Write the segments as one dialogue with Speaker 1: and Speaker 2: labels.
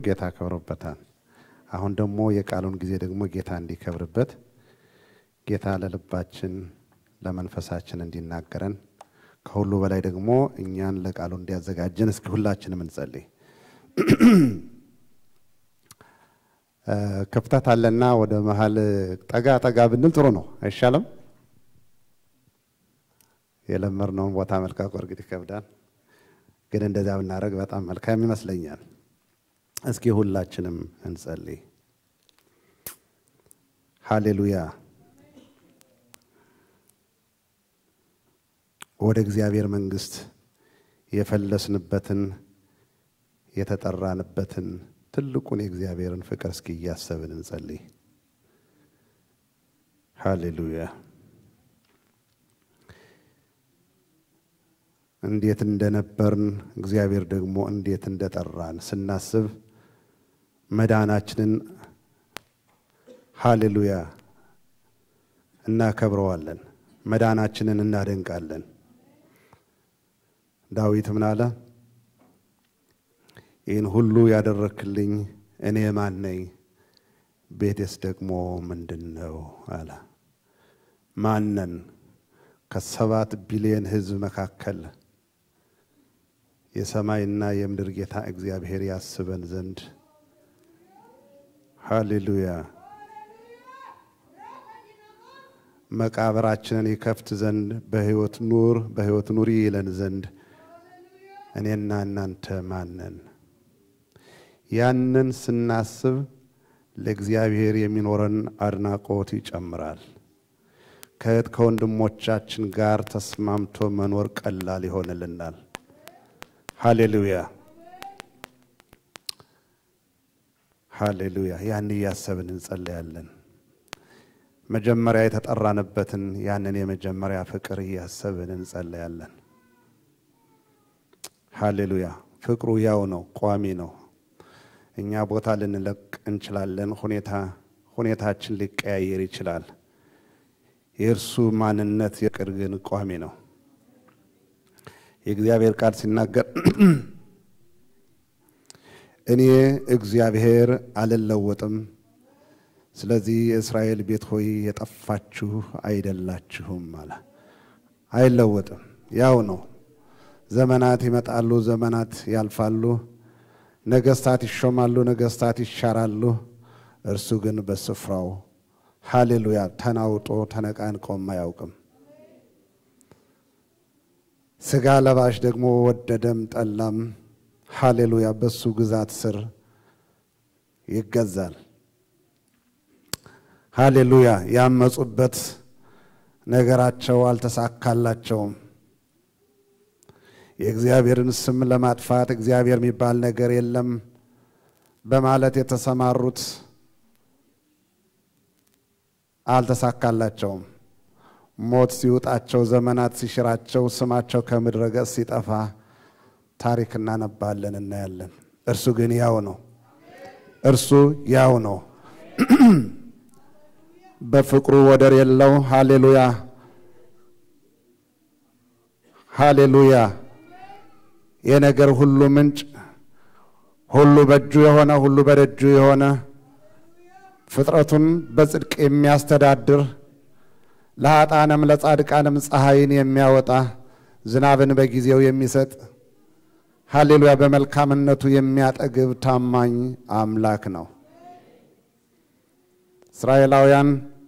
Speaker 1: ጌታ ከብሮበታል። አሁን ደግሞ የቃሉን ጊዜ ደግሞ ጌታ እንዲከብርበት ጌታ ለልባችን ለመንፈሳችን እንዲናገረን ከሁሉ በላይ ደግሞ እኛን ለቃሉ እንዲያዘጋጀን እስኪ ሁላችንም እንጸልይ። ክፍተት አለና ወደ መሀል ጠጋ ጠጋ ብንል ጥሩ ነው፣ አይሻልም? የለመድነውን ቦታ መልቀቁ እርግጥ ይከብዳል፣ ግን እንደዚያ ብናደርግ በጣም መልካም ይመስለኛል። እስኪ ሁላችንም እንጸልይ። ሃሌሉያ። ወደ እግዚአብሔር መንግሥት የፈለስንበትን የተጠራንበትን ትልቁን የእግዚአብሔርን ፍቅር እስኪ እያሰብን እንጸልይ። ሃሌሉያ። እንዴት እንደነበርን እግዚአብሔር ደግሞ እንዴት እንደጠራን ስናስብ መዳናችንን ሃሌሉያ እናከብረዋለን፣ መዳናችንን እናደንቃለን። ዳዊት ምን አለ? ይህን ሁሉ ያደረክልኝ እኔ ማን ነኝ? ቤቴስ ደግሞ ምንድን ነው አለ። ማነን? ከሰባት ቢሊየን ሕዝብ መካከል የሰማይና የምድር ጌታ እግዚአብሔር ያስበን ዘንድ ሃሌሉያ መቃብራችንን ይከፍት ዘንድ በሕይወት ኑር በሕይወት ኑሪ ይለን ዘንድ እኔና እናንተ ማነን? ያንን ስናስብ ለእግዚአብሔር የሚኖረን አድናቆት ይጨምራል። ከእህት ከወንድሞቻችን ጋር ተስማምቶ መኖር ቀላል ይሆንልናል። ሃሌሉያ ሃሌሉያ። ያን እያሰብን እንጸለያለን። መጀመሪያ የተጠራንበትን ያንን የመጀመሪያ ፍቅር እያሰብን እንጸለያለን። ሃሌሉያ። ፍቅሩ ያው ነው፣ ቋሚ ነው። እኛ ቦታ ልንለቅ እንችላለን። ሁኔታ ሁኔታችን ሊቀያየር ይችላል። የእርሱ ማንነት የቅር ግን ቋሚ ነው። የእግዚአብሔር ቃል ሲናገር እኔ እግዚአብሔር አልለወጥም፣ ስለዚህ የእስራኤል ቤት ሆይ የጠፋችሁ አይደላችሁም አለ። አይለወጥም፣ ያው ነው። ዘመናት ይመጣሉ፣ ዘመናት ያልፋሉ፣ ነገስታት ይሾማሉ፣ ነገስታት ይሻራሉ። እርሱ ግን በስፍራው ሃሌሉያ ተናውጦ ተነቃንቆም አያውቅም። ስጋ ለባሽ ደግሞ ወደደም ጠላም ሃሌሉያ በሱ ግዛት ስር ይገዛል። ሃሌሉያ ያመፁበት ነገራቸው አልተሳካላቸውም። የእግዚአብሔርን ስም ለማጥፋት እግዚአብሔር የሚባል ነገር የለም በማለት የተሰማሩት አልተሳካላቸውም። ሞት ሲውጣቸው፣ ዘመናት ሲሽራቸው፣ ስማቸው ከምድረ ገጽ ሲጠፋ ታሪክ እናነባለን፣ እናያለን። እርሱ ግን ያው ነው። እርሱ ያው ነው። በፍቅሩ ወደር የለው። ሃሌሉያ ሃሌሉያ። የነገር ሁሉ ምንጭ፣ ሁሉ በእጁ የሆነ ሁሉ በደጁ የሆነ ፍጥረቱን በጽድቅ የሚያስተዳድር ለኃጥአንም ለጻድቃንም ፀሐይን የሚያወጣ ዝናብን በጊዜው የሚሰጥ ሃሌሉያ በመልካምነቱ የሚያጠግብ ታማኝ አምላክ ነው። እስራኤላውያን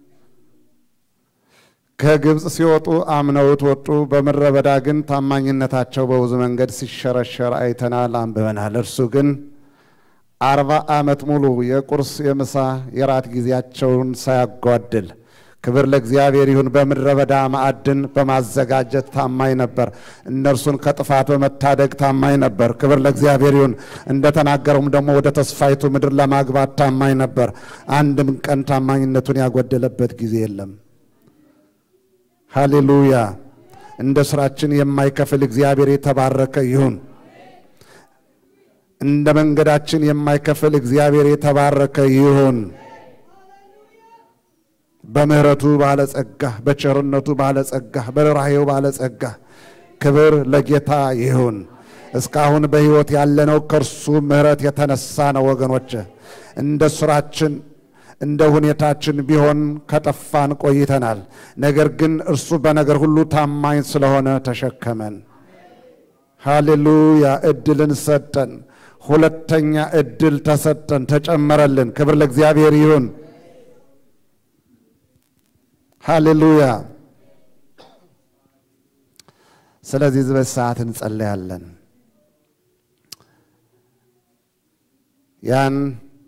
Speaker 1: ከግብፅ ሲወጡ አምነውት ወጡ። በምድረ በዳ ግን ታማኝነታቸው በብዙ መንገድ ሲሸረሸር አይተናል፣ አንብበናል። እርሱ ግን አርባ ዓመት ሙሉ የቁርስ የምሳ የራት ጊዜያቸውን ሳያጓድል ክብር ለእግዚአብሔር ይሁን። በምድረ በዳ ማዕድን በማዘጋጀት ታማኝ ነበር። እነርሱን ከጥፋት በመታደግ ታማኝ ነበር። ክብር ለእግዚአብሔር ይሁን። እንደተናገረውም ደግሞ ወደ ተስፋይቱ ምድር ለማግባት ታማኝ ነበር። አንድም ቀን ታማኝነቱን ያጎደለበት ጊዜ የለም። ሃሌሉያ። እንደ ስራችን የማይከፍል እግዚአብሔር የተባረከ ይሁን። እንደ መንገዳችን የማይከፍል እግዚአብሔር የተባረከ ይሁን። በምሕረቱ ባለጸጋ፣ በቸርነቱ ባለጸጋ፣ በርኅራኄው ባለጸጋ ክብር ለጌታ ይሁን። እስካሁን በሕይወት ያለነው ከእርሱ ምሕረት የተነሳ ነው። ወገኖች እንደ ሥራችን እንደ ሁኔታችን ቢሆን ከጠፋን ቆይተናል። ነገር ግን እርሱ በነገር ሁሉ ታማኝ ስለሆነ ተሸከመን። ሃሌሉያ! እድልን ሰጠን። ሁለተኛ እድል ተሰጠን፣ ተጨመረልን። ክብር ለእግዚአብሔር ይሁን። ሃሌሉያ! ስለዚህ በዚህ ሰዓት እንጸለያለን። ያን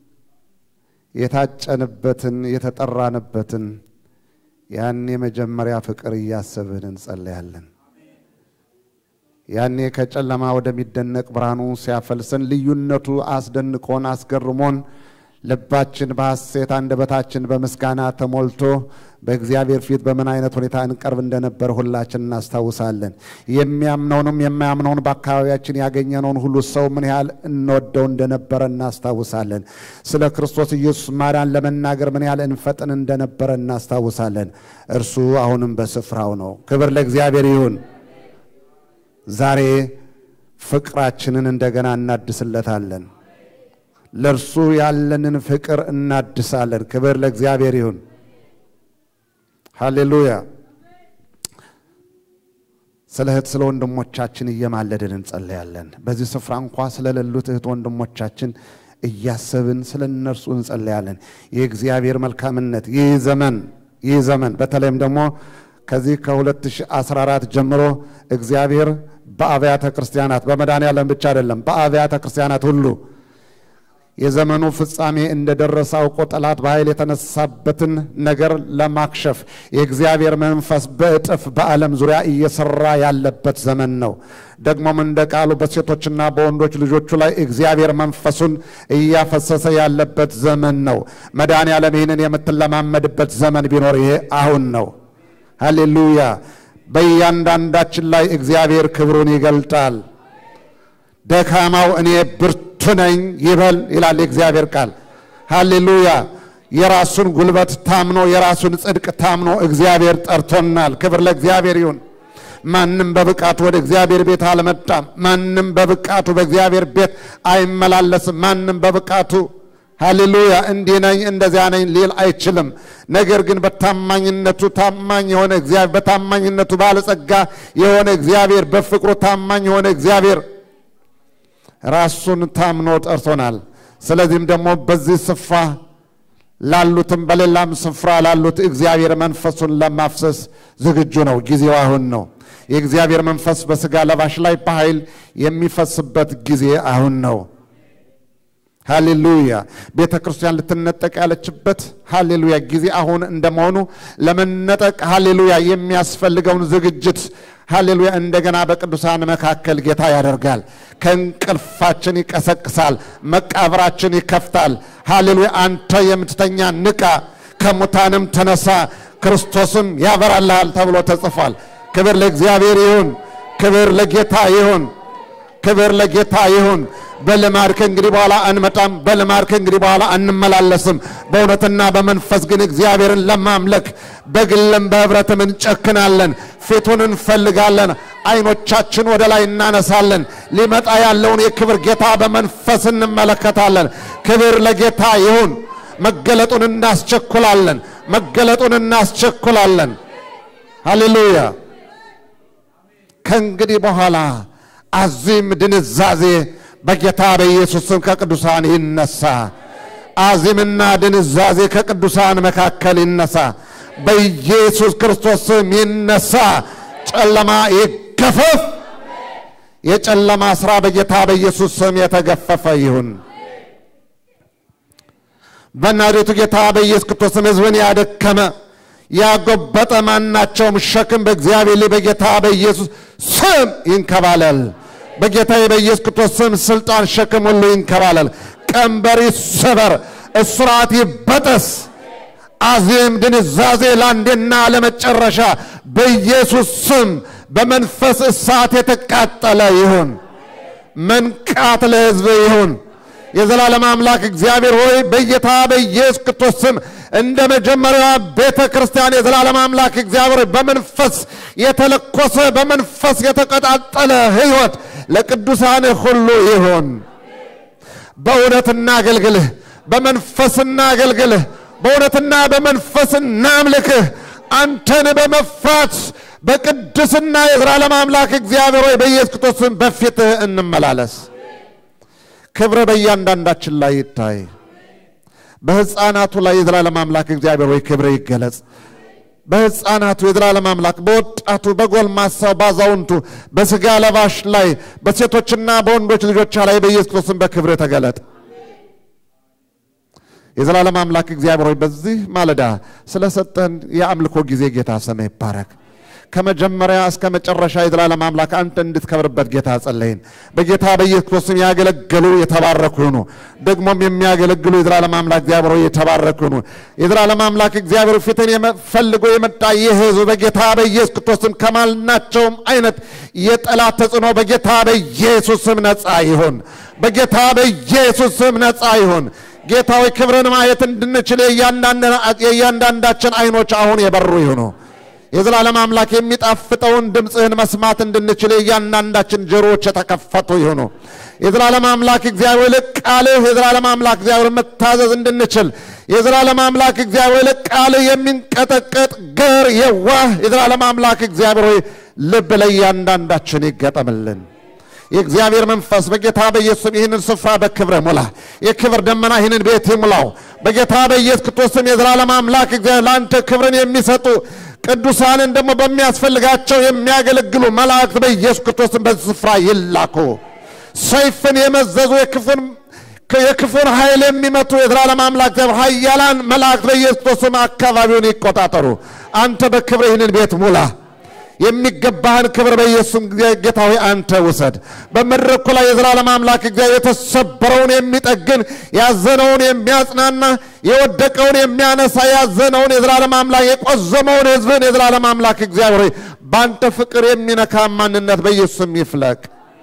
Speaker 1: የታጨንበትን የተጠራንበትን ያን የመጀመሪያ ፍቅር እያሰብን እንጸለያለን። ያኔ ከጨለማ ወደሚደነቅ ብርሃኑ ሲያፈልሰን ልዩነቱ አስደንቆን አስገርሞን ልባችን በሐሴት አንደበታችን በምስጋና ተሞልቶ በእግዚአብሔር ፊት በምን አይነት ሁኔታ እንቀርብ እንደነበር ሁላችን እናስታውሳለን። የሚያምነውንም የማያምነውን በአካባቢያችን ያገኘነውን ሁሉ ሰው ምን ያህል እንወደው እንደነበረ እናስታውሳለን። ስለ ክርስቶስ ኢየሱስ ማዳን ለመናገር ምን ያህል እንፈጥን እንደነበረ እናስታውሳለን። እርሱ አሁንም በስፍራው ነው። ክብር ለእግዚአብሔር ይሁን። ዛሬ ፍቅራችንን እንደገና እናድስለታለን። ለእርሱ ያለንን ፍቅር እናድሳለን። ክብር ለእግዚአብሔር ይሁን። ሃሌሉያ። ስለ እህት ስለ ወንድሞቻችን እየማለድን እንጸለያለን። በዚህ ስፍራ እንኳ ስለሌሉት እህት ወንድሞቻችን እያሰብን ስለ እነርሱ እንጸለያለን። የእግዚአብሔር መልካምነት ይህ ዘመን ይህ ዘመን በተለይም ደግሞ ከዚህ ከ2014 ጀምሮ እግዚአብሔር በአብያተ ክርስቲያናት በመድኃኔዓለም ብቻ አይደለም፣ በአብያተ ክርስቲያናት ሁሉ የዘመኑ ፍጻሜ እንደደረሰ አውቆ ጠላት በኃይል የተነሳበትን ነገር ለማክሸፍ የእግዚአብሔር መንፈስ በእጥፍ በዓለም ዙሪያ እየሰራ ያለበት ዘመን ነው። ደግሞም እንደ ቃሉ በሴቶችና በወንዶች ልጆቹ ላይ እግዚአብሔር መንፈሱን እያፈሰሰ ያለበት ዘመን ነው። መድኃኔዓለም ይህንን የምትለማመድበት ዘመን ቢኖር ይሄ አሁን ነው። ሃሌሉያ! በእያንዳንዳችን ላይ እግዚአብሔር ክብሩን ይገልጣል። ደካማው እኔ ብርቱ ነኝ ይበል ይላል የእግዚአብሔር ቃል። ሃሌሉያ! የራሱን ጉልበት ታምኖ የራሱን ጽድቅ ታምኖ እግዚአብሔር ጠርቶናል። ክብር ለእግዚአብሔር ይሁን። ማንም በብቃቱ ወደ እግዚአብሔር ቤት አልመጣም። ማንም በብቃቱ በእግዚአብሔር ቤት አይመላለስም። ማንም በብቃቱ ሃሌሉያ እንዲህ ነኝ እንደዚያ ነኝ ሊል አይችልም። ነገር ግን በታማኝነቱ ታማኝ የሆነ እግዚአብሔር በታማኝነቱ ባለጸጋ የሆነ እግዚአብሔር በፍቅሩ ታማኝ የሆነ እግዚአብሔር ራሱን ታምኖ ጠርቶናል። ስለዚህም ደግሞ በዚህ ስፍራ ላሉትም በሌላም ስፍራ ላሉት እግዚአብሔር መንፈሱን ለማፍሰስ ዝግጁ ነው። ጊዜው አሁን ነው። የእግዚአብሔር መንፈስ በሥጋ ለባሽ ላይ በኃይል የሚፈስበት ጊዜ አሁን ነው። ሃሌሉያ ቤተ ክርስቲያን ልትነጠቅ ያለችበት ሃሌሉያ ጊዜ አሁን እንደመሆኑ ለመነጠቅ ሃሌሉያ የሚያስፈልገውን ዝግጅት ሃሌሉያ እንደገና በቅዱሳን መካከል ጌታ ያደርጋል። ከእንቅልፋችን ይቀሰቅሳል፣ መቃብራችን ይከፍታል። ሃሌሉያ አንተ የምትተኛ ንቃ፣ ከሙታንም ተነሳ፣ ክርስቶስም ያበራልሃል ተብሎ ተጽፏል። ክብር ለእግዚአብሔር ይሁን። ክብር ለጌታ ይሁን። ክብር ለጌታ ይሁን። በልማድ ከእንግዲህ በኋላ አንመጣም። በልማድ ከእንግዲህ በኋላ አንመላለስም። በእውነትና በመንፈስ ግን እግዚአብሔርን ለማምለክ በግልም በኅብረትም እንጨክናለን። ፊቱን እንፈልጋለን። አይኖቻችን ወደ ላይ እናነሳለን። ሊመጣ ያለውን የክብር ጌታ በመንፈስ እንመለከታለን። ክብር ለጌታ ይሁን። መገለጡን እናስቸኩላለን። መገለጡን እናስቸኩላለን። ሃሌሉያ ከእንግዲህ በኋላ አዚም ድንዛዜ በጌታ በኢየሱስ ስም ከቅዱሳን ይነሳ። አዚምና ድንዛዜ ከቅዱሳን መካከል ይነሳ። በኢየሱስ ክርስቶስ ስም ይነሳ። ጨለማ ይገፈፍ። የጨለማ ሥራ በጌታ በኢየሱስ ስም የተገፈፈ ይሁን። በናዝሬቱ ጌታ በኢየሱስ ክርስቶስ ስም ሕዝብን ያደከመ ያጎበጠ ማናቸውም ሸክም በእግዚአብሔር ላይ በጌታ በኢየሱስ ስም ይንከባለል። በጌታ በኢየሱስ ክርስቶስ ስም ስልጣን ሸክም ሁሉ ይንከባለል። ቀንበር ይሰበር፣ እስራት ይበጠስ። አዚም ድንዛዜ ለአንዴና ለመጨረሻ በኢየሱስ ስም በመንፈስ እሳት የተቃጠለ ይሁን። መንቃት ለሕዝብ ይሁን። የዘላለም አምላክ እግዚአብሔር ሆይ በጌታ በኢየሱስ ክርስቶስ ስም እንደ መጀመሪያዋ ቤተ ክርስቲያን የዘላለም አምላክ እግዚአብሔር በመንፈስ የተለኮሰ በመንፈስ የተቀጣጠለ ሕይወት ለቅዱሳን ሁሉ ይሁን። በእውነት እናገልግልህ፣ በመንፈስ እናገልግልህ፣ በእውነትና በመንፈስ እናምልክህ። አንተን በመፍራት በቅድስና የዘላለም አምላክ እግዚአብሔር ሆይ በኢየሱስ ክርስቶስም በፊትህ እንመላለስ። ክብረ በእያንዳንዳችን ላይ ይታይ። በሕፃናቱ ላይ የዘላለም አምላክ እግዚአብሔር ሆይ ክብረ ይገለጽ። በሕፃናቱ የዘላለም አምላክ በወጣቱ፣ በጎልማሳው፣ ባዛውንቱ፣ በሥጋ ለባሽ ላይ በሴቶችና በወንዶች ልጆቿ ላይ በኢየሱስ ክርስቶስም በክብር ተገለጥ። የዘላለም አምላክ እግዚአብሔር ሆይ በዚህ ማለዳ ስለሰጠን የአምልኮ ጊዜ ጌታ ስምህ ይባረክ። ከመጀመሪያ እስከ መጨረሻ የዘላለም አምላክ አንተ እንድትከብርበት ጌታ ጸለይን። በጌታ በኢየሱስ ክርስቶስም ያገለገሉ የተባረኩ ይሁኑ። ደግሞም የሚያገለግሉ የዘላለም አምላክ እግዚአብሔር ሆይ የተባረኩ ይሁኑ። የዘላለም አምላክ እግዚአብሔር ፊትን ፈልጎ የመጣ ይህ ሕዝብ በጌታ በኢየሱስ ክርስቶስም ከማናቸውም አይነት የጠላት ተጽዕኖ በጌታ በኢየሱስ ስም ነፃ ይሁን። በጌታ በኢየሱስ ስም ነፃ ይሁን። ጌታዊ ክብርን ማየት እንድንችል የእያንዳንዳችን አይኖች አሁን የበሩ ይሁኑ። የዘላለም አምላክ የሚጣፍጠውን ድምፅህን መስማት እንድንችል የእያንዳንዳችን ጆሮዎች የተከፈቱ ይሁኑ። የዘላለም አምላክ እግዚአብሔር ቃልህ የዘላለም አምላክ እግዚአብሔር መታዘዝ እንድንችል የዘላለም አምላክ እግዚአብሔር ቃልህ የሚንቀጠቀጥ ገር የዋህ የዘላለም አምላክ እግዚአብሔር ሆይ ልብ ለእያንዳንዳችን ይገጠምልን። የእግዚአብሔር መንፈስ በጌታ በኢየሱስም ይህንን ስፍራ በክብረ ሙላ። የክብር ደመና ይህንን ቤት ይሙላው። በጌታ በኢየሱስ ክርስቶስም የዘላለም አምላክ እግዚአብሔር ለአንተ ክብርን የሚሰጡ ቅዱሳንን ደግሞ በሚያስፈልጋቸው የሚያገለግሉ መላእክት በኢየሱስ ክርስቶስም በዚህ ስፍራ ይላኩ። ሰይፍን የመዘዙ የክፉን የክፉን ኃይል የሚመቱ የዘላለም አምላክ እግዚአብሔር ኃያላን መላእክት በኢየሱስ ክርስቶስም አካባቢውን ይቆጣጠሩ። አንተ በክብር ይህንን ቤት ሙላ። የሚገባህን ክብር በኢየሱስም ጌታ ሆይ አንተ ውሰድ። በመድረኩ ላይ የዘላለም አምላክ እግዚአብሔር የተሰበረውን የሚጠግን ያዘነውን የሚያጽናና የወደቀውን የሚያነሳ ያዘነውን የዘላለም አምላክ የቆዘመውን ሕዝብን የዘላለም አምላክ እግዚአብሔር ሆይ በአንተ ፍቅር የሚነካ ማንነት በኢየሱስም ይፍለቅ።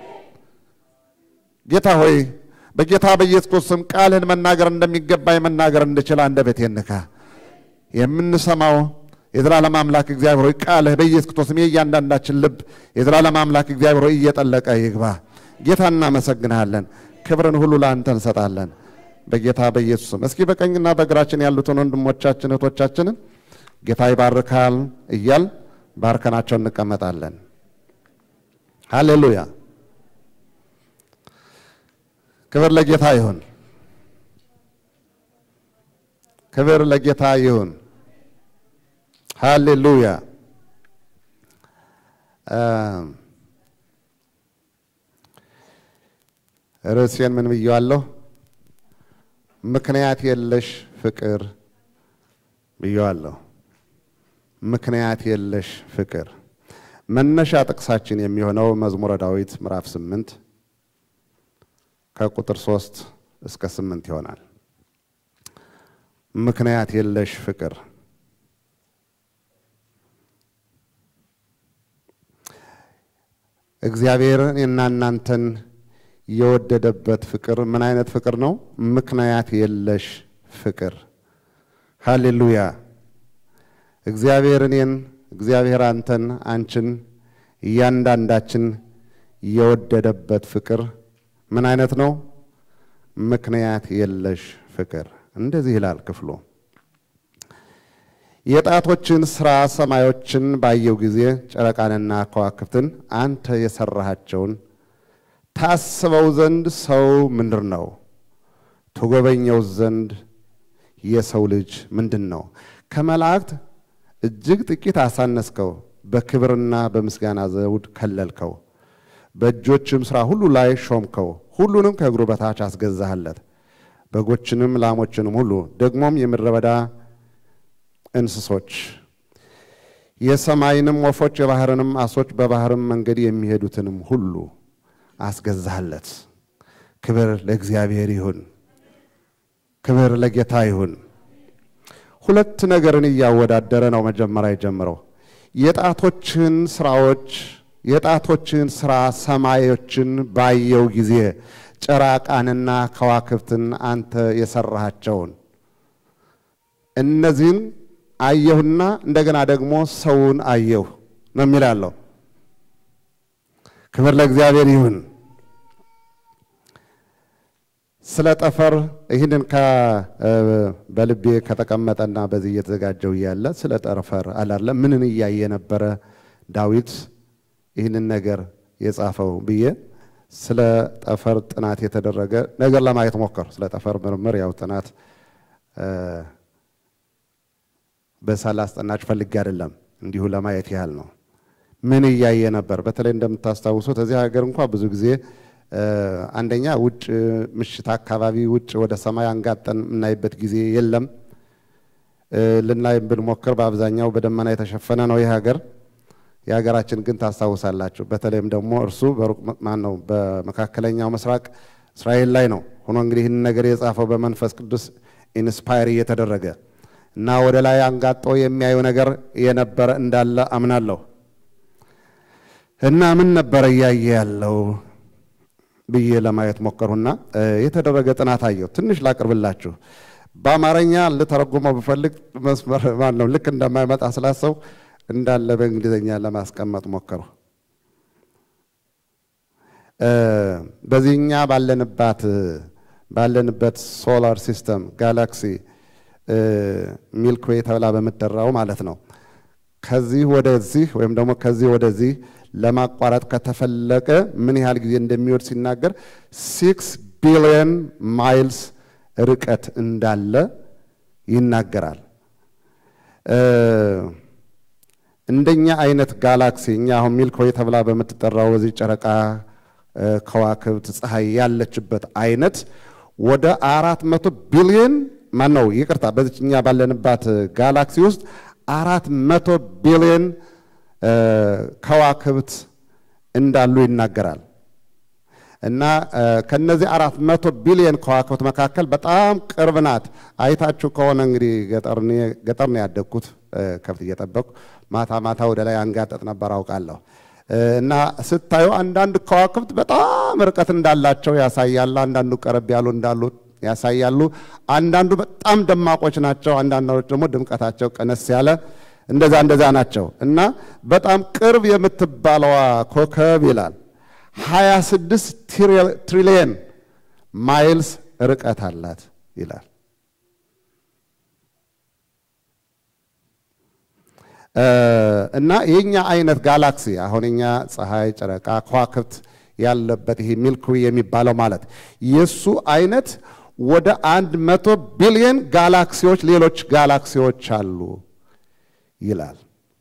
Speaker 1: ጌታ ሆይ በጌታ በኢየሱስ ክርስቶስም ቃልህን መናገር እንደሚገባ መናገር እንድችል አንደበቴን ንካ። የምንሰማው የዘላለም አምላክ እግዚአብሔር ሆይ ቃልህ በኢየሱስ ክርስቶስም የእያንዳንዳችን ልብ የዘላለም አምላክ እግዚአብሔር ሆይ እየጠለቀ ይግባ። ጌታ እናመሰግንሃለን። ክብርን ሁሉ ለአንተ እንሰጣለን በጌታ በኢየሱስም። እስኪ በቀኝና በግራችን ያሉትን ወንድሞቻችን እህቶቻችንን ጌታ ይባርካል እያል ባርከናቸው እንቀመጣለን። ሃሌሉያ! ክብር ለጌታ ይሁን። ክብር ለጌታ ይሁን። ሃሌሉያ ርዕሴን ምን ብየዋለሁ? ምክንያት የለሽ ፍቅር ብየዋለሁ። ምክንያት የለሽ ፍቅር መነሻ ጥቅሳችን የሚሆነው መዝሙረ ዳዊት ምዕራፍ ስምንት ከቁጥር ሶስት እስከ ስምንት ይሆናል። ምክንያት የለሽ ፍቅር እግዚአብሔር እኔና እናንተን የወደደበት ፍቅር ምን አይነት ፍቅር ነው? ምክንያት የለሽ ፍቅር። ሃሌሉያ! እግዚአብሔር እኔን፣ እግዚአብሔር አንተን፣ አንቺን፣ እያንዳንዳችን የወደደበት ፍቅር ምን አይነት ነው? ምክንያት የለሽ ፍቅር። እንደዚህ ይላል ክፍሉ የጣቶችን ሥራ ሰማዮችን ባየው ጊዜ ጨረቃንና ከዋክብትን አንተ የሠራሃቸውን ታስበው ዘንድ ሰው ምንድር ነው? ትጎበኘው ዘንድ የሰው ልጅ ምንድን ነው? ከመላእክት እጅግ ጥቂት አሳነስከው፣ በክብርና በምስጋና ዘውድ ከለልከው፣ በእጆችም ሥራ ሁሉ ላይ ሾምከው፣ ሁሉንም ከእግሩ በታች አስገዛህለት፣ በጎችንም ላሞችንም ሁሉ ደግሞም የምድረ በዳ እንስሶች የሰማይንም ወፎች የባህርንም አሶች በባህርም መንገድ የሚሄዱትንም ሁሉ አስገዛህለት። ክብር ለእግዚአብሔር ይሁን፣ ክብር ለጌታ ይሁን። ሁለት ነገርን እያወዳደረ ነው መጀመሪያ የጀምረው የጣቶችን ስራዎች የጣቶችን ስራ ሰማዮችን ባየው ጊዜ ጨረቃንና ከዋክብትን አንተ የሰራሃቸውን እነዚህን አየሁና እንደገና ደግሞ ሰውን አየሁ ነው የሚላለው። ክብር ለእግዚአብሔር ይሁን። ስለ ጠፈር ይህንን በልቤ ከተቀመጠና በዚህ እየተዘጋጀው እያለ ስለ ጠፈር አላለ ምንን እያየ ነበረ ዳዊት ይህንን ነገር የጻፈው ብዬ ስለ ጠፈር ጥናት የተደረገ ነገር ለማየት ሞከር። ስለ ጠፈር ምርምር ያው ጥናት በሳል አስጠናችሁ ፈልጌ አይደለም፣ እንዲሁ ለማየት ያህል ነው። ምን እያየ ነበር? በተለይ እንደምታስታውሱት እዚህ ሀገር እንኳ ብዙ ጊዜ አንደኛ ውጭ ምሽት አካባቢ ውጭ ወደ ሰማይ አንጋጠን የምናይበት ጊዜ የለም። ልናይ ብንሞክር በአብዛኛው በደመና የተሸፈነ ነው ይህ ሀገር። የሀገራችን ግን ታስታውሳላችሁ። በተለይም ደግሞ እርሱ በሩቅ ማን ነው በመካከለኛው ምስራቅ እስራኤል ላይ ነው ሆኖ እንግዲህ ይህን ነገር የጻፈው በመንፈስ ቅዱስ ኢንስፓየር እየተደረገ እና ወደ ላይ አንጋጦ የሚያዩ ነገር የነበረ እንዳለ አምናለሁ። እና ምን ነበረ እያየ ያለው ብዬ ለማየት ሞከሩና የተደረገ ጥናት አየሁ። ትንሽ ላቅርብላችሁ። በአማርኛ ልተረጉመው ብፈልግ መስመር ማን ነው ልክ እንደማይመጣ ስላሰው እንዳለ በእንግሊዝኛ ለማስቀመጥ ሞከሩ። በዚህኛ ባለንባት ባለንበት ሶላር ሲስተም ጋላክሲ ሚልክዌይ ተብላ በምትጠራው ማለት ነው። ከዚህ ወደዚህ ወይም ደግሞ ከዚህ ወደዚህ ለማቋረጥ ከተፈለቀ ምን ያህል ጊዜ እንደሚወድ ሲናገር ሲክስ ቢሊዮን ማይልስ ርቀት እንዳለ ይናገራል። እንደኛ አይነት ጋላክሲ እኛ አሁን ሚልክዌይ ተብላ በምትጠራው በዚህ ጨረቃ ከዋክብት ፀሐይ ያለችበት አይነት ወደ አራት መቶ ቢሊዮን ማን ነው ይቅርታ፣ በዚች እኛ ባለንባት ጋላክሲ ውስጥ አራት መቶ ቢሊዮን ከዋክብት እንዳሉ ይናገራል። እና ከነዚህ አራት መቶ ቢሊዮን ከዋክብት መካከል በጣም ቅርብ ናት። አይታችሁ ከሆነ እንግዲህ ገጠር ነው ያደግኩት ከብት እየጠበቅኩ ማታ ማታ ወደ ላይ አንጋጠጥ ነበር አውቃለሁ። እና ስታዩ አንዳንድ ከዋክብት በጣም ርቀት እንዳላቸው ያሳያል። አንዳንዱ ቀረብ ያሉ እንዳሉ ያሳያሉ። አንዳንዱ በጣም ደማቆች ናቸው። አንዳንዶች ደግሞ ድምቀታቸው ቀነስ ያለ እንደዛ እንደዛ ናቸው። እና በጣም ቅርብ የምትባለዋ ኮከብ ይላል 26 ትሪሊየን ማይልስ ርቀት አላት ይላል። እና የኛ አይነት ጋላክሲ አሁን እኛ ፀሐይ፣ ጨረቃ፣ ከዋክብት ያለበት ይሄ ሚልክዌይ የሚባለው ማለት የሱ አይነት ወደ አንድ መቶ ቢሊየን ጋላክሲዎች ሌሎች ጋላክሲዎች አሉ ይላል።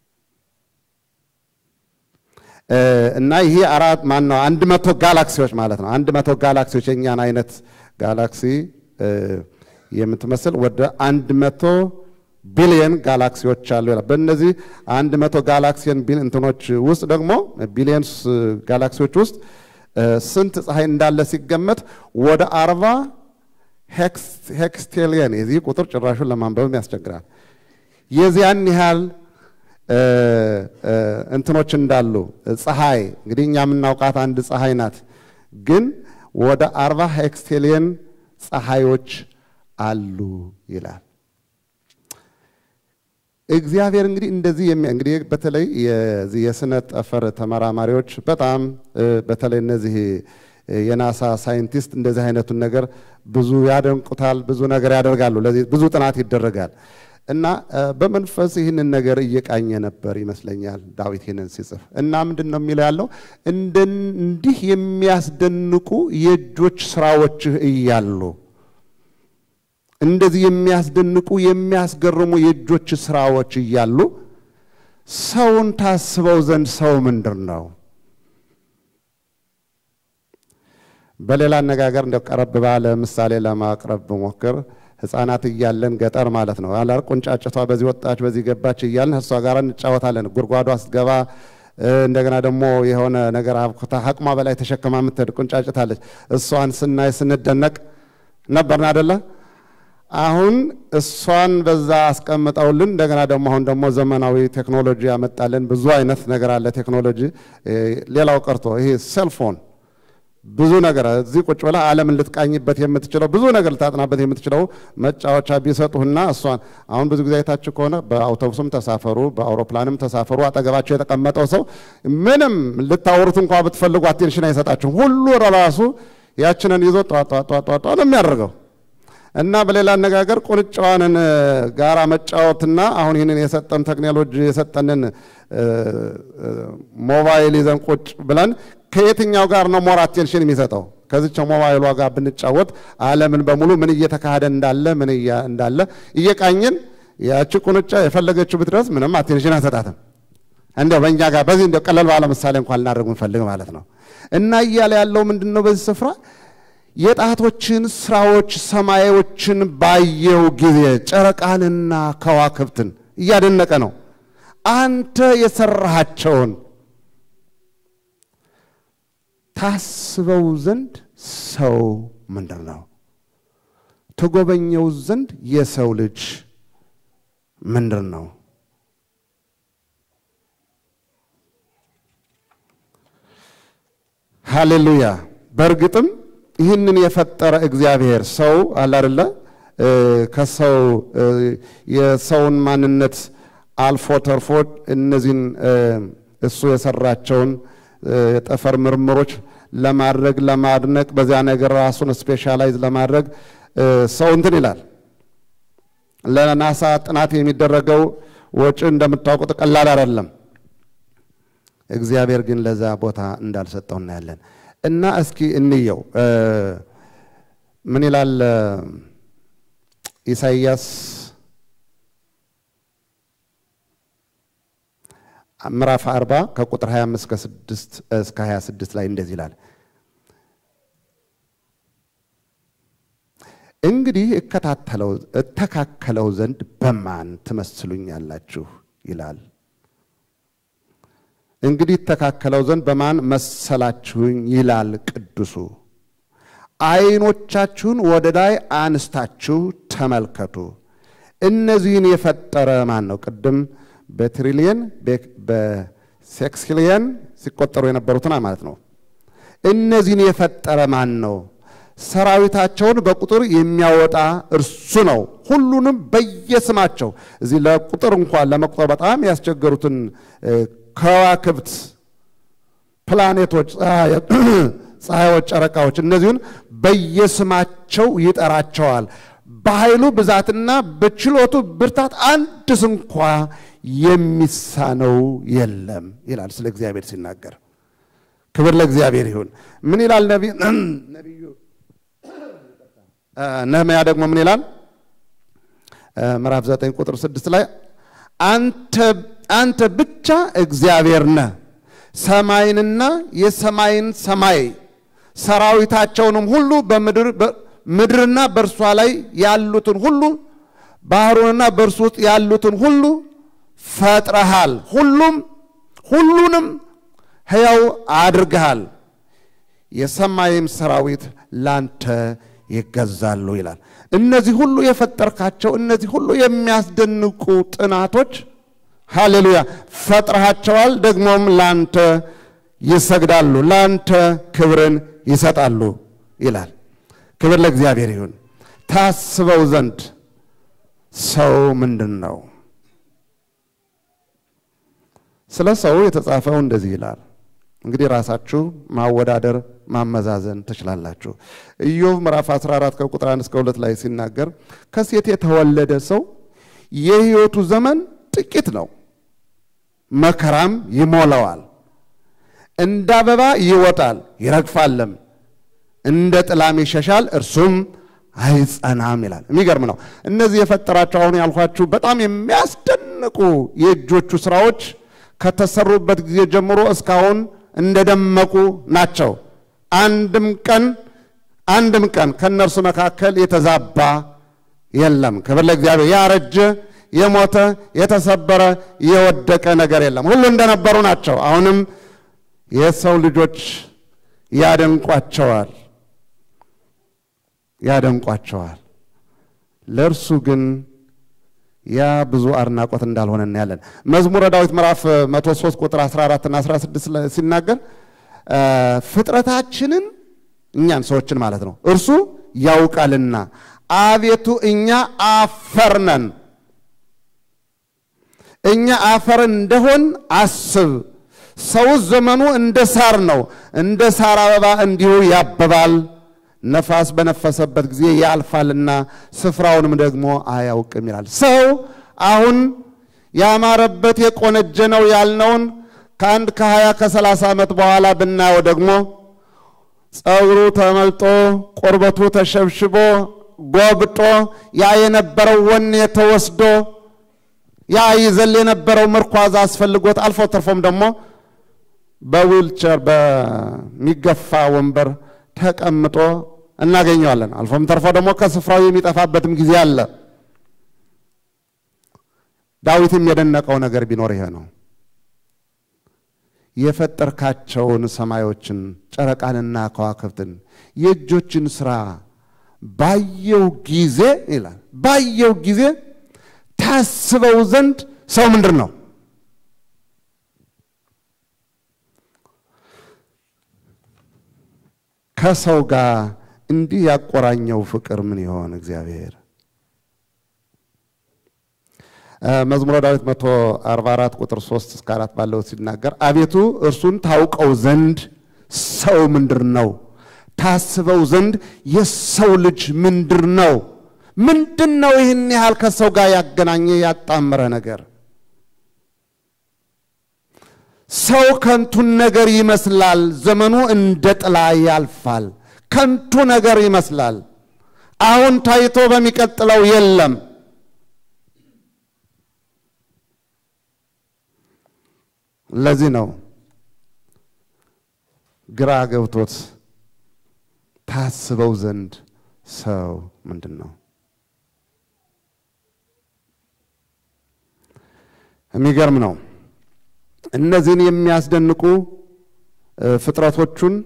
Speaker 1: እና ይሄ አራት ማን ነው አንድ መቶ ጋላክሲዎች ማለት ነው። አንድ መቶ ጋላክሲዎች የእኛን አይነት ጋላክሲ የምትመስል ወደ አንድ መቶ ቢሊየን ጋላክሲዎች አሉ ይላል። በእነዚህ አንድ መቶ ጋላክሲየን እንትኖች ውስጥ ደግሞ ቢሊየንስ ጋላክሲዎች ውስጥ ስንት ፀሐይ እንዳለ ሲገመት ወደ አርባ ሄክስቴሊየን የዚህ ቁጥር ጭራሹን ለማንበብም ያስቸግራል። የዚያን ያህል እንትኖች እንዳሉ ፀሐይ እንግዲህ እኛ የምናውቃት አንድ ፀሐይ ናት፣ ግን ወደ አርባ ሄክስቴሊየን ፀሐዮች አሉ ይላል። እግዚአብሔር እንግዲህ እንደዚህ እንግዲህ በተለይ የስነ ጠፈር ተመራማሪዎች በጣም በተለይ እነዚህ የናሳ ሳይንቲስት እንደዚህ አይነቱን ነገር ብዙ ያደንቁታል፣ ብዙ ነገር ያደርጋሉ። ለዚህ ብዙ ጥናት ይደረጋል እና በመንፈስ ይህንን ነገር እየቃኘ ነበር ይመስለኛል ዳዊት ይህንን ሲጽፍ እና ምንድን ነው የሚለው ያለው እንዲህ የሚያስደንቁ የእጆች ስራዎችህ እያሉ እንደዚህ የሚያስደንቁ የሚያስገርሙ የእጆች ስራዎች እያሉ ሰውን ታስበው ዘንድ ሰው ምንድር ነው? በሌላ አነጋገር እንደ ቀረብ ባለ ምሳሌ ለማቅረብ ብሞክር ሕፃናት እያለን ገጠር ማለት ነው አላር ቁንጫጭቷ በዚህ ወጣች በዚህ ገባች እያልን እሷ ጋር እንጫወታለን። ጉድጓዷ ስትገባ እንደገና ደግሞ የሆነ ነገር አብኩታ አቅሟ በላይ ተሸክማ የምትሄድ ቁንጫጭታለች። እሷን ስናይ ስንደነቅ ነበርን አደለ? አሁን እሷን በዛ አስቀምጠውልን እንደገና ደግሞ አሁን ደግሞ ዘመናዊ ቴክኖሎጂ ያመጣልን ብዙ አይነት ነገር አለ ቴክኖሎጂ። ሌላው ቀርቶ ይሄ ሴልፎን ብዙ ነገር እዚህ ቁጭ ብለህ ዓለምን ልትቃኝበት የምትችለው ብዙ ነገር ልታጥናበት የምትችለው መጫወቻ ቢሰጡህና እሷን አሁን ብዙ ጊዜ አይታችሁ ከሆነ በአውቶቡስም ተሳፈሩ፣ በአውሮፕላንም ተሳፈሩ፣ አጠገባቸው የተቀመጠው ሰው ምንም ልታወሩት እንኳ ብትፈልጉ አቴንሽን አይሰጣችሁም። ሁሉ ራሱ ያችንን ይዞ ጧጧጧጧጧ ነው የሚያደርገው። እና በሌላ አነጋገር ቁንጫዋንን ጋራ መጫወትና አሁን ይህንን የሰጠን ቴክኖሎጂ የሰጠንን ሞባይል ይዘን ቁጭ ብለን ከየትኛው ጋር ነው ሞር አቴንሽን የሚሰጠው? ከዚች ሞባይሏ ጋር ብንጫወት ዓለምን በሙሉ ምን እየተካሄደ እንዳለ ምን እንዳለ እየቃኝን ያቺ ቁንጫ የፈለገችው ብትደርስ ምንም አቴንሽን አሰጣትም። እንዲያው በእኛ ጋር በዚህ እንዲያው ቀለል ባለ ምሳሌ እንኳን ልናደርግ እንፈልግ ማለት ነው። እና እያለ ያለው ምንድን ነው በዚህ ስፍራ የጣቶችን ስራዎች ሰማዮችን ባየው ጊዜ ጨረቃንና ከዋክብትን እያደነቀ ነው። አንተ የሰራሃቸውን ታስበው ዘንድ ሰው ምንድን ነው? ትጎበኘው ዘንድ የሰው ልጅ ምንድን ነው? ሃሌሉያ! በእርግጥም ይህንን የፈጠረ እግዚአብሔር ሰው አለ አይደለ? ከሰው የሰውን ማንነት አልፎ ተርፎ እነዚህን እሱ የሰራቸውን የጠፈር ምርምሮች ለማድረግ ለማድነቅ በዚያ ነገር ራሱን ስፔሻላይዝ ለማድረግ ሰው እንትን ይላል። ለናሳ ጥናት የሚደረገው ወጪ እንደምታውቁት ቀላል አይደለም። እግዚአብሔር ግን ለዛ ቦታ እንዳልሰጠው እናያለን። እና እስኪ እንየው ምን ይላል ኢሳይያስ ምዕራፍ 40 ከቁጥር 25 እስከ 26 ላይ እንደዚህ ይላል። እንግዲህ እከታተለው እተካከለው ዘንድ በማን ትመስሉኛላችሁ ይላል። እንግዲህ እተካከለው ዘንድ በማን መሰላችሁኝ ይላል ቅዱሱ። ዓይኖቻችሁን ወደ ላይ አንስታችሁ ተመልከቱ። እነዚህን የፈጠረ ማን ነው? ቅድም በትሪሊየን በሴክስኪሊየን ሲቆጠሩ የነበሩትን ማለት ነው። እነዚህን የፈጠረ ማን ነው? ሰራዊታቸውን በቁጥር የሚያወጣ እርሱ ነው። ሁሉንም በየስማቸው እዚህ ለቁጥር እንኳን ለመቁጠር በጣም ያስቸገሩትን ከዋክብት፣ ፕላኔቶች፣ ፀሐዮች፣ ጨረቃዎች እነዚሁን በየስማቸው ይጠራቸዋል። በኃይሉ ብዛትና በችሎቱ ብርታት አንድስ እንኳ የሚሳነው የለም ይላል ስለ እግዚአብሔር ሲናገር። ክብር ለእግዚአብሔር ይሁን። ምን ይላል ነቢዩ ነህምያ ደግሞ ምን ይላል? ምዕራፍ 9 ቁጥር 6 ላይ አንተ ብቻ እግዚአብሔር ነህ፣ ሰማይንና የሰማይን ሰማይ ሰራዊታቸውንም ሁሉ ምድርና በእርሷ ላይ ያሉትን ሁሉ ባህሩንና በእርሱ ውስጥ ያሉትን ሁሉ ፈጥረሃል። ሁሉም ሁሉንም ሕያው አድርገሃል። የሰማይም ሰራዊት ላንተ ይገዛሉ ይላል። እነዚህ ሁሉ የፈጠርካቸው እነዚህ ሁሉ የሚያስደንቁ ጥናቶች ሃሌሉያ ፈጥረሃቸዋል። ደግሞም ላንተ ይሰግዳሉ፣ ላንተ ክብርን ይሰጣሉ ይላል። ክብር ለእግዚአብሔር ይሁን። ታስበው ዘንድ ሰው ምንድን ነው? ስለ ሰው የተጻፈው እንደዚህ ይላል። እንግዲህ ራሳችሁ ማወዳደር ማመዛዘን ትችላላችሁ። ኢዮብ ምዕራፍ 14 ከቁጥር 1 እስከ 2 ላይ ሲናገር ከሴት የተወለደ ሰው የሕይወቱ ዘመን ጥቂት ነው፣ መከራም ይሞላዋል። እንደ አበባ ይወጣል ይረግፋልም፣ እንደ ጥላም ይሸሻል፣ እርሱም አይጸናም ይላል። የሚገርም ነው። እነዚህ የፈጠራቸው አሁን ያልኳችሁ በጣም የሚያስደንቁ የእጆቹ ስራዎች ከተሰሩበት ጊዜ ጀምሮ እስካሁን እንደደመቁ ናቸው። አንድም ቀን አንድም ቀን ከእነርሱ መካከል የተዛባ የለም። ክብር ለእግዚአብሔር። ያረጀ፣ የሞተ፣ የተሰበረ፣ የወደቀ ነገር የለም። ሁሉ እንደነበሩ ናቸው። አሁንም የሰው ልጆች ያደንቋቸዋል ያደንቋቸዋል። ለእርሱ ግን ያ ብዙ አድናቆት እንዳልሆነ እናያለን። መዝሙረ ዳዊት ምዕራፍ 103 ቁጥር 14 እና 16 ሲናገር ፍጥረታችንን እኛን ሰዎችን ማለት ነው። እርሱ ያውቃልና አቤቱ እኛ አፈር ነን፣ እኛ አፈር እንደሆን አስብ። ሰው ዘመኑ እንደ ሳር ነው፣ እንደ ሳር አበባ እንዲሁ ያብባል። ነፋስ በነፈሰበት ጊዜ ያልፋልና ስፍራውንም ደግሞ አያውቅም ይላል። ሰው አሁን ያማረበት የቆነጀ ነው ያልነውን ከአንድ ከሀያ ከሰላሳ ዓመት በኋላ ብናየው ደግሞ ጸጉሩ ተመልጦ ቁርበቱ ተሸብሽቦ ጎብጦ ያ የነበረው ወኔ ተወስዶ ያ ይዘል የነበረው ምርኳዝ አስፈልጎት አልፎ ተርፎም ደግሞ በዊልቸር በሚገፋ ወንበር ተቀምጦ እናገኘዋለን። አልፎም ተርፎ ደግሞ ከስፍራው የሚጠፋበትም ጊዜ አለ። ዳዊትም የደነቀው ነገር ቢኖር ይሄ ነው። የፈጠርካቸውን ሰማዮችን ጨረቃንና ከዋክብትን የእጆችን ሥራ ባየው ጊዜ ይላል ባየው ጊዜ ታስበው ዘንድ ሰው ምንድን ነው? ከሰው ጋር እንዲህ ያቆራኘው ፍቅር ምን ይሆን? እግዚአብሔር መዝሙረ ዳዊት 144 ቁጥር 3 እስከ 4 ባለው ሲናገር አቤቱ እርሱን ታውቀው ዘንድ ሰው ምንድር ነው? ታስበው ዘንድ የሰው ልጅ ምንድር ነው? ምንድን ነው ይህን ያህል ከሰው ጋር ያገናኘ ያጣመረ ነገር? ሰው ከንቱን ነገር ይመስላል። ዘመኑ እንደ ጥላ ያልፋል። ከንቱ ነገር ይመስላል። አሁን ታይቶ በሚቀጥለው የለም። ለዚህ ነው ግራ ገብቶት ታስበው ዘንድ ሰው ምንድን ነው? የሚገርም ነው። እነዚህን የሚያስደንቁ ፍጥረቶቹን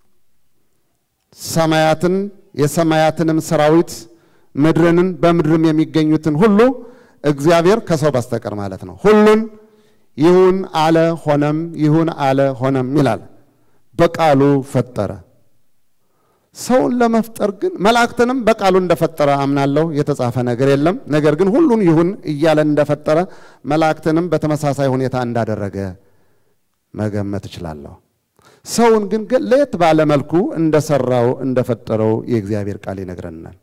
Speaker 1: ሰማያትን፣ የሰማያትንም ሰራዊት ምድርንን፣ በምድርም የሚገኙትን ሁሉ እግዚአብሔር ከሰው በስተቀር ማለት ነው ሁሉን ይሁን አለ ሆነም፣ ይሁን አለ ሆነም ይላል። በቃሉ ፈጠረ። ሰውን ለመፍጠር ግን መላእክትንም በቃሉ እንደፈጠረ አምናለሁ። የተጻፈ ነገር የለም። ነገር ግን ሁሉን ይሁን እያለ እንደፈጠረ መላእክትንም በተመሳሳይ ሁኔታ እንዳደረገ መገመት እችላለሁ። ሰውን ግን ለየት ባለ መልኩ እንደሰራው እንደፈጠረው የእግዚአብሔር ቃል ይነግረናል።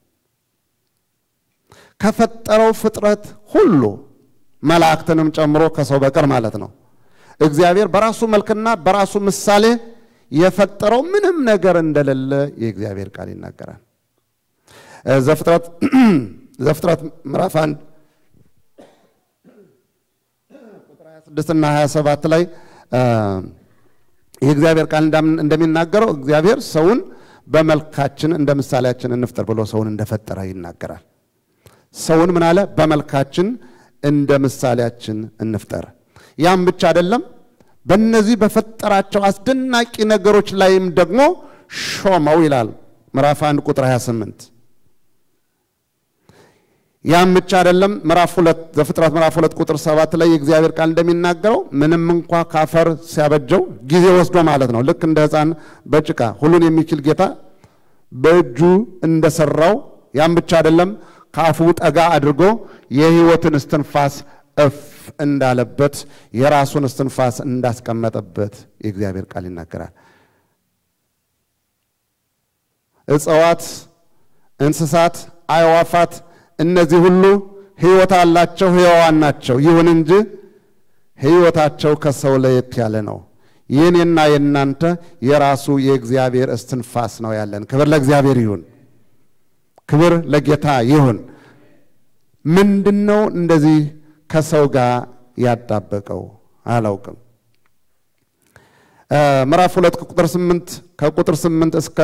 Speaker 1: ከፈጠረው ፍጥረት ሁሉ መላእክትንም ጨምሮ ከሰው በቀር ማለት ነው። እግዚአብሔር በራሱ መልክና በራሱ ምሳሌ የፈጠረው ምንም ነገር እንደሌለ የእግዚአብሔር ቃል ይናገራል። ዘፍጥረት ዘፍጥረት ምዕራፍ 1 ቁጥር 26 እና 27 ላይ የእግዚአብሔር ቃል እንደሚናገረው እግዚአብሔር ሰውን በመልካችን እንደ ምሳሌያችን እንፍጠር ብሎ ሰውን እንደፈጠረ ይናገራል። ሰውን ምን አለ? በመልካችን እንደ ምሳሌያችን እንፍጠር። ያም ብቻ አይደለም፣ በእነዚህ በፈጠራቸው አስደናቂ ነገሮች ላይም ደግሞ ሾመው ይላል ምዕራፍ 1 ቁጥር 28። ያም ብቻ አይደለም፣ ምዕራፍ 2 ዘፍጥረት ምዕራፍ 2 ቁጥር 7 ላይ የእግዚአብሔር ቃል እንደሚናገረው ምንም እንኳ ካፈር ሲያበጀው ጊዜ ወስዶ ማለት ነው፣ ልክ እንደ ሕፃን በጭቃ ሁሉን የሚችል ጌታ በእጁ እንደሰራው ያም ብቻ አይደለም ከአፉ ጠጋ አድርጎ የሕይወትን እስትንፋስ እፍ እንዳለበት የራሱን እስትንፋስ እንዳስቀመጠበት የእግዚአብሔር ቃል ይናገራል። እጽዋት፣ እንስሳት፣ አዕዋፋት እነዚህ ሁሉ ሕይወት አላቸው፣ ሕያዋን ናቸው። ይሁን እንጂ ሕይወታቸው ከሰው ለየት ያለ ነው። የኔና የእናንተ የራሱ የእግዚአብሔር እስትንፋስ ነው ያለን። ክብር ለእግዚአብሔር ይሁን። ክብር ለጌታ ይሁን። ምንድን ነው እንደዚህ ከሰው ጋር ያጣበቀው? አላውቅም። ምዕራፍ ሁለት ከቁጥር ስምንት ከቁጥር ስምንት እስከ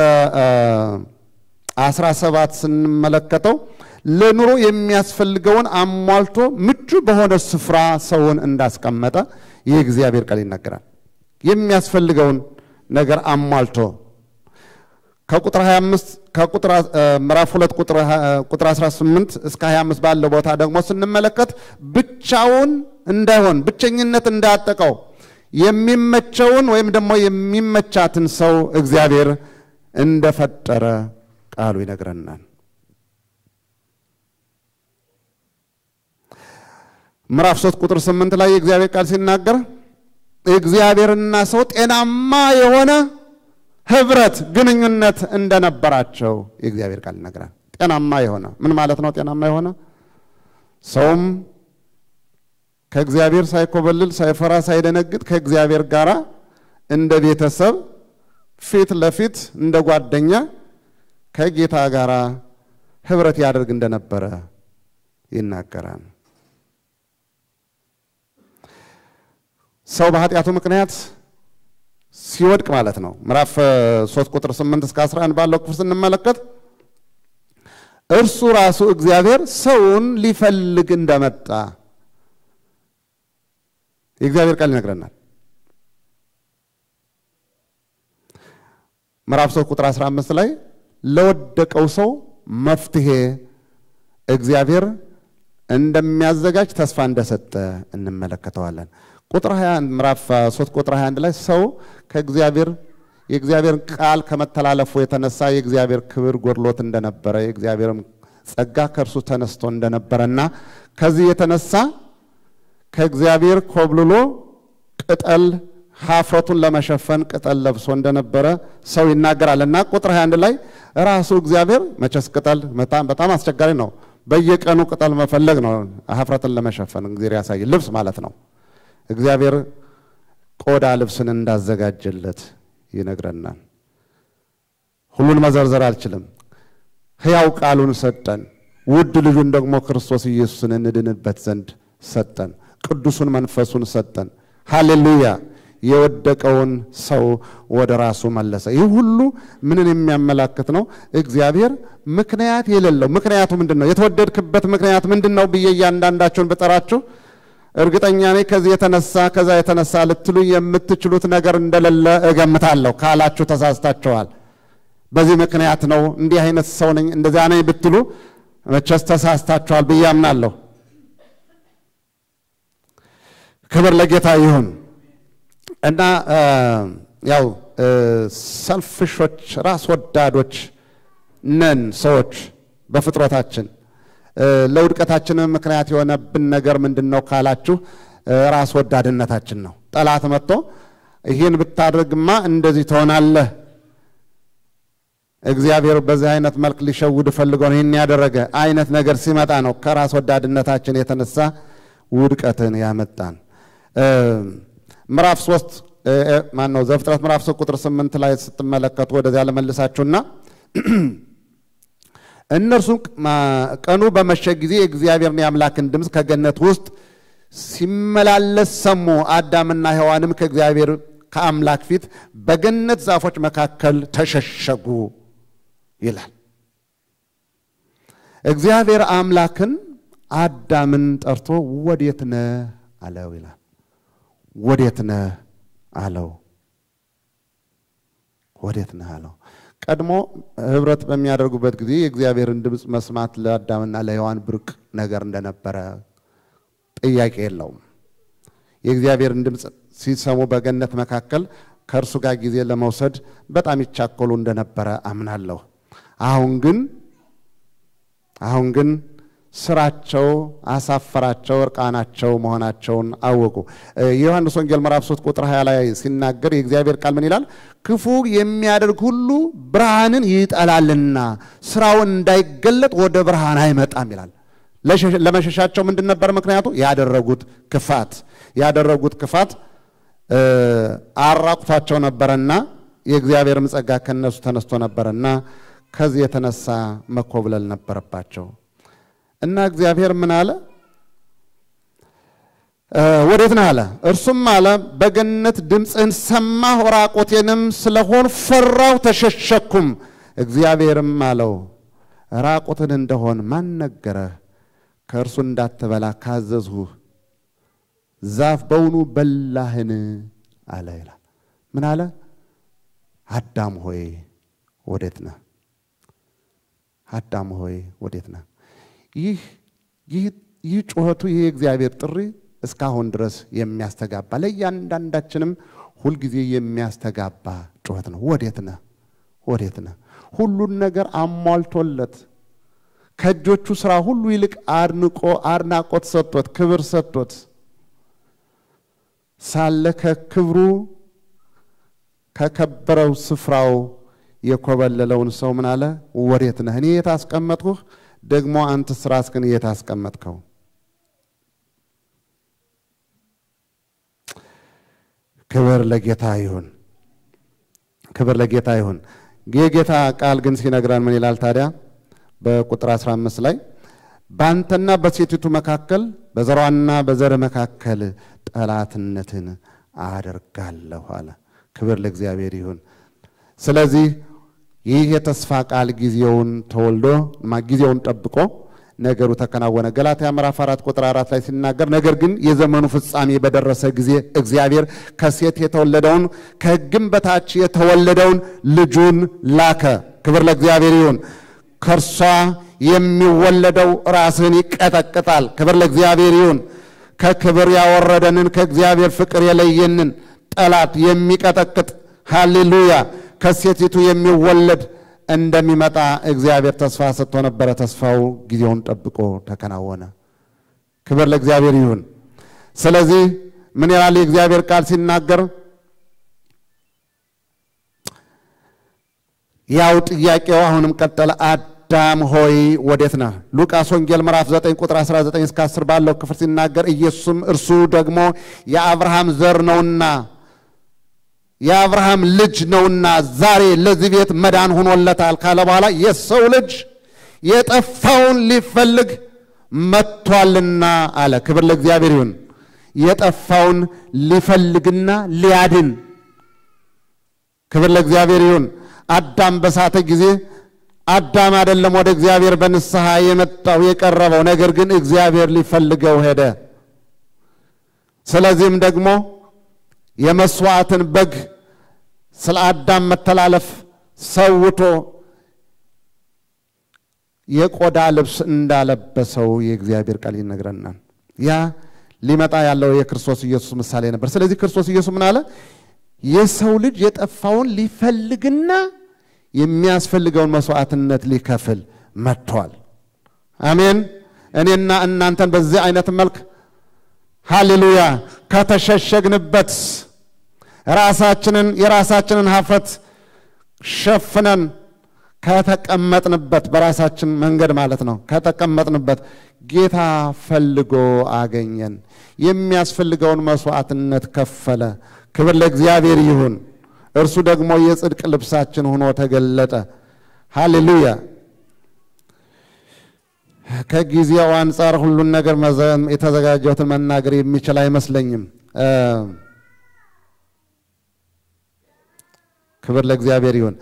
Speaker 1: አስራ ሰባት ስንመለከተው ለኑሮ የሚያስፈልገውን አሟልቶ ምቹ በሆነ ስፍራ ሰውን እንዳስቀመጠ ይህ እግዚአብሔር ቃል ይናገራል። የሚያስፈልገውን ነገር አሟልቶ ከቁጥር 25 ከቁጥር ምዕራፍ 2 ቁጥር 18 እስከ 25 ባለው ቦታ ደግሞ ስንመለከት ብቻውን እንዳይሆን ብቸኝነት እንዳያጠቀው የሚመቸውን ወይም ደግሞ የሚመቻትን ሰው እግዚአብሔር እንደፈጠረ ቃሉ ይነግረናል። ምዕራፍ ሶስት ቁጥር ስምንት ላይ የእግዚአብሔር ቃል ሲናገር እግዚአብሔርና ሰው ጤናማ የሆነ ህብረት ግንኙነት እንደነበራቸው የእግዚአብሔር ቃል ይነግራል። ጤናማ የሆነ ምን ማለት ነው? ጤናማ የሆነ ሰውም ከእግዚአብሔር ሳይኮበልል ሳይፈራ ሳይደነግጥ ከእግዚአብሔር ጋር እንደ ቤተሰብ ፊት ለፊት እንደ ጓደኛ ከጌታ ጋር ህብረት ያደርግ እንደነበረ ይናገራል። ሰው በኃጢአቱ ምክንያት ሲወድቅ ማለት ነው። ምዕራፍ 3 ቁጥር 8 እስከ 11 ባለው ክፍል ስንመለከት እርሱ ራሱ እግዚአብሔር ሰውን ሊፈልግ እንደመጣ የእግዚአብሔር ቃል ይነግረናል። ምዕራፍ 3 ቁጥር 15 ላይ ለወደቀው ሰው መፍትሄ እግዚአብሔር እንደሚያዘጋጅ ተስፋ እንደሰጠ እንመለከተዋለን። ቁጥር 21 ምዕራፍ 3 ቁጥር 21 ላይ ሰው ከእግዚአብሔር የእግዚአብሔርን ቃል ከመተላለፉ የተነሳ የእግዚአብሔር ክብር ጎድሎት እንደነበረ የእግዚአብሔርም ጸጋ ከእርሱ ተነስቶ እንደነበረና ከዚህ የተነሳ ከእግዚአብሔር ኮብልሎ ቅጠል ሀፍረቱን ለመሸፈን ቅጠል ለብሶ እንደነበረ ሰው ይናገራል እና ቁጥር 21 ላይ ራሱ እግዚአብሔር መቼስ ቅጠል በጣም አስቸጋሪ ነው። በየቀኑ ቅጠል መፈለግ ነው ሀፍረትን ለመሸፈን እግዚአብሔር ያሳይ ልብስ ማለት ነው። እግዚአብሔር ቆዳ ልብስን እንዳዘጋጀለት ይነግረናል። ሁሉን መዘርዘር አልችልም። ሕያው ቃሉን ሰጠን። ውድ ልጁን ደግሞ ክርስቶስ ኢየሱስን እንድንበት ዘንድ ሰጠን። ቅዱሱን መንፈሱን ሰጠን። ሃሌሉያ! የወደቀውን ሰው ወደ ራሱ መለሰ። ይህ ሁሉ ምንን የሚያመላክት ነው? እግዚአብሔር ምክንያት የሌለው ምክንያቱ ምንድን ነው? የተወደድክበት ምክንያት ምንድን ነው ብዬ እያንዳንዳቸውን ብጠራችሁ እርግጠኛ ነኝ ከዚህ የተነሳ ከዛ የተነሳ ልትሉ የምትችሉት ነገር እንደሌለ እገምታለሁ። ካላችሁ ተሳስታችኋል። በዚህ ምክንያት ነው እንዲህ አይነት ሰው ነኝ እንደዚያ ነኝ ብትሉ መቼስ ተሳስታችኋል ብዬ አምናለሁ። ክብር ለጌታ ይሁን እና ያው ሰልፍሾች ራስ ወዳዶች ነን ሰዎች በፍጥረታችን ለውድቀታችን ምክንያት የሆነብን ነገር ምንድን ነው ካላችሁ ራስ ወዳድነታችን ነው። ጠላት መጥቶ ይህን ብታደርግማ እንደዚህ ትሆናለህ፣ እግዚአብሔር በዚህ አይነት መልክ ሊሸውድ ፈልገው ነው ይህን ያደረገ አይነት ነገር ሲመጣ ነው ከራስ ወዳድነታችን የተነሳ ውድቀትን ያመጣን። ምዕራፍ ሶስት ማን ነው ዘፍጥረት ምዕራፍ ሶስት ቁጥር ስምንት ላይ ስትመለከቱ ወደዚያ ለመልሳችሁና እነርሱም ቀኑ በመሸ ጊዜ የእግዚአብሔርን የአምላክን ድምፅ ከገነት ውስጥ ሲመላለስ ሰሙ። አዳምና ሔዋንም ከእግዚአብሔር ከአምላክ ፊት በገነት ዛፎች መካከል ተሸሸጉ ይላል። እግዚአብሔር አምላክን አዳምን ጠርቶ ወዴት ነህ አለው ይላል። ወዴት ነህ አለው። ወዴት ነህ አለው። ቀድሞ ህብረት በሚያደርጉበት ጊዜ የእግዚአብሔርን ድምፅ መስማት ለአዳምና ለሔዋን ብርቅ ነገር እንደነበረ ጥያቄ የለውም። የእግዚአብሔርን ድምፅ ሲሰሙ በገነት መካከል ከእርሱ ጋር ጊዜ ለመውሰድ በጣም ይቻኮሉ እንደነበረ አምናለሁ። አሁን ግን አሁን ግን ስራቸው አሳፈራቸው፣ እርቃናቸው መሆናቸውን አወቁ። የዮሐንስ ወንጌል ምዕራፍ 3 ቁጥር 20 ላይ ሲናገር የእግዚአብሔር ቃል ምን ይላል? ክፉ የሚያደርግ ሁሉ ብርሃንን ይጠላልና ስራውን እንዳይገለጥ ወደ ብርሃን አይመጣም ይላል። ለመሸሻቸው ምንድን ነበር ምክንያቱ? ያደረጉት ክፋት ያደረጉት ክፋት አራቁቷቸው ነበረና የእግዚአብሔርም ጸጋ ከነሱ ተነስቶ ነበረና ከዚህ የተነሳ መኮብለል ነበረባቸው። እና እግዚአብሔር ምን አለ? ወዴት ነህ አለ። እርሱም አለ በገነት ድምፅህን ሰማሁ፣ ራቆቴንም ስለሆን ፈራሁ፣ ተሸሸኩም። እግዚአብሔርም አለው ራቆትን እንደሆን ማን ነገረህ? ከእርሱ እንዳትበላ ካዘዝሁህ ዛፍ በውኑ በላህን? አለ ይላል። ምን አለ? አዳም ሆይ ወዴት ነህ? አዳም ሆይ ወዴት ነህ? ይህ ይህ ጩኸቱ ይህ የእግዚአብሔር ጥሪ እስካሁን ድረስ የሚያስተጋባ ለእያንዳንዳችንም ሁልጊዜ የሚያስተጋባ ጩኸት ነው። ወዴት ነህ? ወዴት ነህ? ሁሉን ነገር አሟልቶለት ከእጆቹ ስራ ሁሉ ይልቅ አድንቆ አድናቆት ሰጥቶት ክብር ሰጥቶት ሳለ ከክብሩ ከከበረው ስፍራው የኮበለለውን ሰው ምን አለ? ወዴት ነህ? እኔ የት አስቀመጥኩህ? ደግሞ አንተ ራስህን የት አስቀመጥከው? ክብር ለጌታ ይሁን። ክብር ለጌታ ይሁን። የጌታ ቃል ግን ሲነግረን ምን ይላል ታዲያ? በቁጥር 15 ላይ በአንተና በሴቲቱ መካከል በዘሯና በዘር መካከል ጠላትነትን አደርጋለሁ አለ። ክብር ለእግዚአብሔር ይሁን። ስለዚህ ይህ የተስፋ ቃል ጊዜውን ተወልዶ ጊዜውን ጠብቆ ነገሩ ተከናወነ። ገላትያ ምዕራፍ አራት ቁጥር አራት ላይ ሲናገር ነገር ግን የዘመኑ ፍጻሜ በደረሰ ጊዜ እግዚአብሔር ከሴት የተወለደውን ከሕግም በታች የተወለደውን ልጁን ላከ። ክብር ለእግዚአብሔር ይሁን። ከእርሷ የሚወለደው ራስህን ይቀጠቅጣል። ክብር ለእግዚአብሔር ይሁን። ከክብር ያወረደንን ከእግዚአብሔር ፍቅር የለየንን ጠላት የሚቀጠቅጥ ሃሌሉያ ከሴቲቱ የሚወለድ እንደሚመጣ እግዚአብሔር ተስፋ ሰጥቶ ነበረ። ተስፋው ጊዜውን ጠብቆ ተከናወነ። ክብር ለእግዚአብሔር ይሁን። ስለዚህ ምን ይላል የእግዚአብሔር ቃል ሲናገር? ያው ጥያቄው አሁንም ቀጠለ። አዳም ሆይ ወዴት ነህ? ሉቃስ ወንጌል ምዕራፍ 9 ቁጥር 19 እስከ 10 ባለው ክፍል ሲናገር ኢየሱስም እርሱ ደግሞ የአብርሃም ዘር ነውና የአብርሃም ልጅ ነውና ዛሬ ለዚህ ቤት መዳን ሆኖለታል ካለ በኋላ የሰው ልጅ የጠፋውን ሊፈልግ መጥቷልና አለ። ክብር ለእግዚአብሔር ይሁን። የጠፋውን ሊፈልግና ሊያድን ክብር ለእግዚአብሔር ይሁን። አዳም በሳተ ጊዜ አዳም አይደለም ወደ እግዚአብሔር በንስሐ የመጣው የቀረበው፣ ነገር ግን እግዚአብሔር ሊፈልገው ሄደ። ስለዚህም ደግሞ የመስዋዕትን በግ ስለ አዳም መተላለፍ ሰውቶ የቆዳ ልብስ እንዳለበሰው የእግዚአብሔር ቃል ይነግረናል። ያ ሊመጣ ያለው የክርስቶስ ኢየሱስ ምሳሌ ነበር። ስለዚህ ክርስቶስ ኢየሱስ ምን አለ? የሰው ልጅ የጠፋውን ሊፈልግና የሚያስፈልገውን መስዋዕትነት ሊከፍል መጥቷል። አሜን። እኔና እናንተን በዚህ አይነት መልክ ሃሌሉያ ከተሸሸግንበት ራሳችንን የራሳችንን ሀፍረት ሸፍነን ከተቀመጥንበት በራሳችን መንገድ ማለት ነው ከተቀመጥንበት ጌታ ፈልጎ አገኘን። የሚያስፈልገውን መስዋዕትነት ከፈለ። ክብር ለእግዚአብሔር ይሁን። እርሱ ደግሞ የጽድቅ ልብሳችን ሆኖ ተገለጠ። ሃሌሉያ። ከጊዜው አንጻር ሁሉን ነገር የተዘጋጀሁትን መናገር የሚችል አይመስለኝም። ክብር ለእግዚአብሔር ይሁን።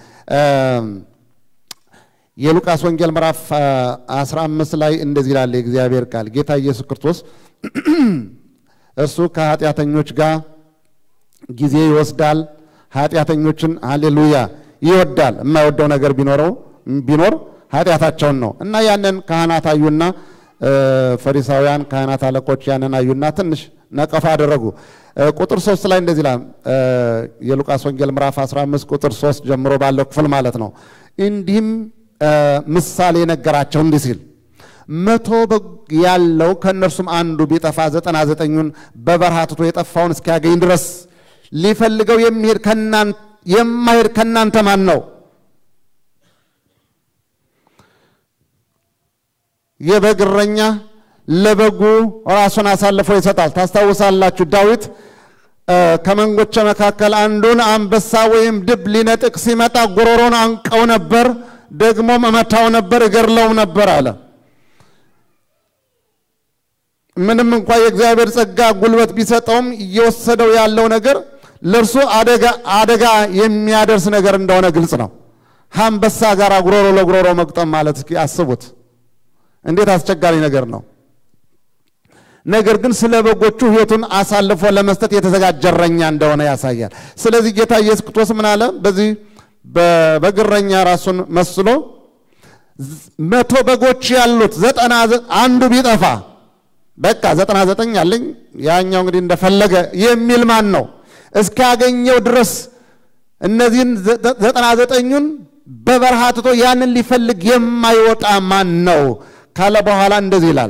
Speaker 1: የሉቃስ ወንጌል ምዕራፍ 15 ላይ እንደዚህ ይላል የእግዚአብሔር ቃል ጌታ ኢየሱስ ክርስቶስ እርሱ ከኃጢአተኞች ጋር ጊዜ ይወስዳል፣ ኃጢአተኞችን ሃሌሉያ ይወዳል። የማይወደው ነገር ቢኖረው ቢኖር ኃጢአታቸውን ነው እና ያንን ካህናት አዩና ፈሪሳውያን ካህናት አለቆች ያንን አዩና ትንሽ ነቀፋ አደረጉ። ቁጥር ሶስት ላይ እንደዚህ ይላል የሉቃስ ወንጌል ምዕራፍ 15 ቁጥር ሶስት ጀምሮ ባለው ክፍል ማለት ነው። እንዲህም ምሳሌ ነገራቸው እንዲህ ሲል መቶ በግ ያለው ከእነርሱም አንዱ ቢጠፋ ዘጠና ዘጠኙን በበረሃ ትቶ የጠፋውን እስኪያገኝ ድረስ ሊፈልገው የሚሄድ የማሄድ ከእናንተ ማን ነው? የበግ እረኛ ለበጉ ራሱን አሳልፎ ይሰጣል። ታስታውሳላችሁ ዳዊት ከመንጎቼ መካከል አንዱን አንበሳ ወይም ድብ ሊነጥቅ ሲመጣ ጉሮሮን አንቀው ነበር፣ ደግሞ መመታው ነበር፣ እገድለውም ነበር አለ። ምንም እንኳ የእግዚአብሔር ጸጋ ጉልበት ቢሰጠውም እየወሰደው ያለው ነገር ለእርሱ አደጋ የሚያደርስ ነገር እንደሆነ ግልጽ ነው። አንበሳ ጋር ጉሮሮ ለጉሮሮ መግጠም ማለት እስኪ አስቡት፣ እንዴት አስቸጋሪ ነገር ነው። ነገር ግን ስለ በጎቹ ሕይወቱን አሳልፎ ለመስጠት የተዘጋጀ እረኛ እንደሆነ ያሳያል። ስለዚህ ጌታ ኢየሱስ ክርስቶስ ምን አለ? በዚህ በበግ እረኛ ራሱን መስሎ መቶ በጎች ያሉት ዘጠና አንዱ ቢጠፋ በቃ ዘጠና ዘጠኝ አለኝ ያኛው እንግዲህ እንደፈለገ የሚል ማን ነው? እስካገኘው ድረስ እነዚህን ዘጠና ዘጠኙን በበረሃ ትቶ ያንን ሊፈልግ የማይወጣ ማን ነው ካለ በኋላ እንደዚህ ይላል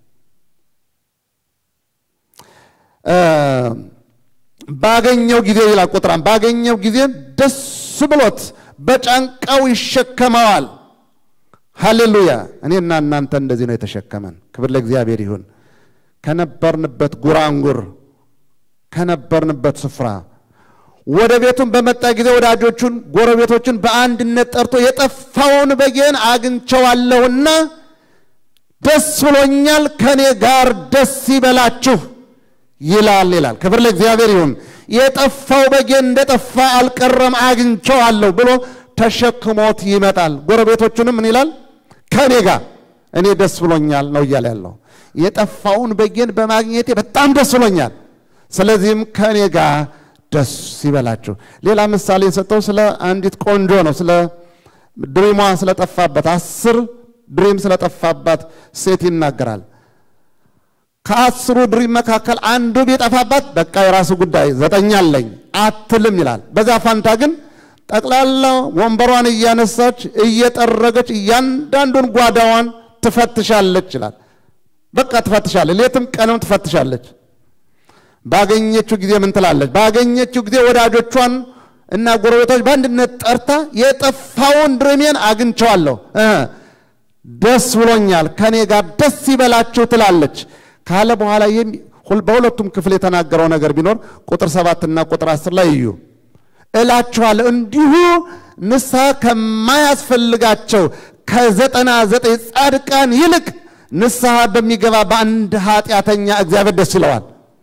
Speaker 1: ባገኘው ጊዜ ይላል ቁጥራም ባገኘው ጊዜ ደስ ብሎት በጫንቃው ይሸከመዋል። ሃሌሉያ! እኔና እናንተ እንደዚህ ነው የተሸከመን። ክብር ለእግዚአብሔር ይሁን። ከነበርንበት ጉራንጉር ከነበርንበት ስፍራ ወደ ቤቱን በመጣ ጊዜ ወዳጆቹን፣ ጎረቤቶቹን በአንድነት ጠርቶ የጠፋውን በጌን አግኝቸዋለሁና ደስ ብሎኛል፣ ከእኔ ጋር ደስ ይበላችሁ ይላል ይላል። ክብር ለእግዚአብሔር ይሁን። የጠፋው በጌ እንደጠፋ አልቀረም አግኝቼዋለሁ ብሎ ተሸክሞት ይመጣል። ጎረቤቶቹንም ምን ይላል? ከኔ ጋር እኔ ደስ ብሎኛል ነው እያለ ያለው። የጠፋውን በጌን በማግኘቴ በጣም ደስ ብሎኛል። ስለዚህም ከእኔ ጋር ደስ ይበላችሁ። ሌላ ምሳሌ የሰጠው ስለ አንዲት ቆንጆ ነው። ስለ ድሪሟ ስለጠፋበት አስር ድሪም ስለጠፋባት ሴት ይናገራል። ከአስሩ ድሪም መካከል አንዱ ቢጠፋባት በቃ የራሱ ጉዳይ ዘጠኝ አለኝ አትልም ይላል። በዛ ፋንታ ግን ጠቅላላ ወንበሯን እያነሳች እየጠረገች እያንዳንዱን ጓዳዋን ትፈትሻለች ይላል። በቃ ትፈትሻለች፣ ሌትም ቀንም ትፈትሻለች። ባገኘችው ጊዜ ምን ትላለች? ባገኘችው ጊዜ ወዳጆቿን እና ጎረቤቶች በአንድነት ጠርታ የጠፋውን ድሪሜን አግኝቸዋለሁ፣ ደስ ብሎኛል፣ ከኔ ጋር ደስ ይበላችሁ ትላለች ካለ በኋላ በሁለቱም ክፍል የተናገረው ነገር ቢኖር ቁጥር ሰባትና ቁጥር አስር ላይ እዩ እላችኋለሁ እንዲሁ ንስሐ ከማያስፈልጋቸው ከዘጠና ዘጠኝ ጻድቃን ይልቅ ንስሐ በሚገባ በአንድ ኃጢአተኛ እግዚአብሔር ደስ ይለዋል።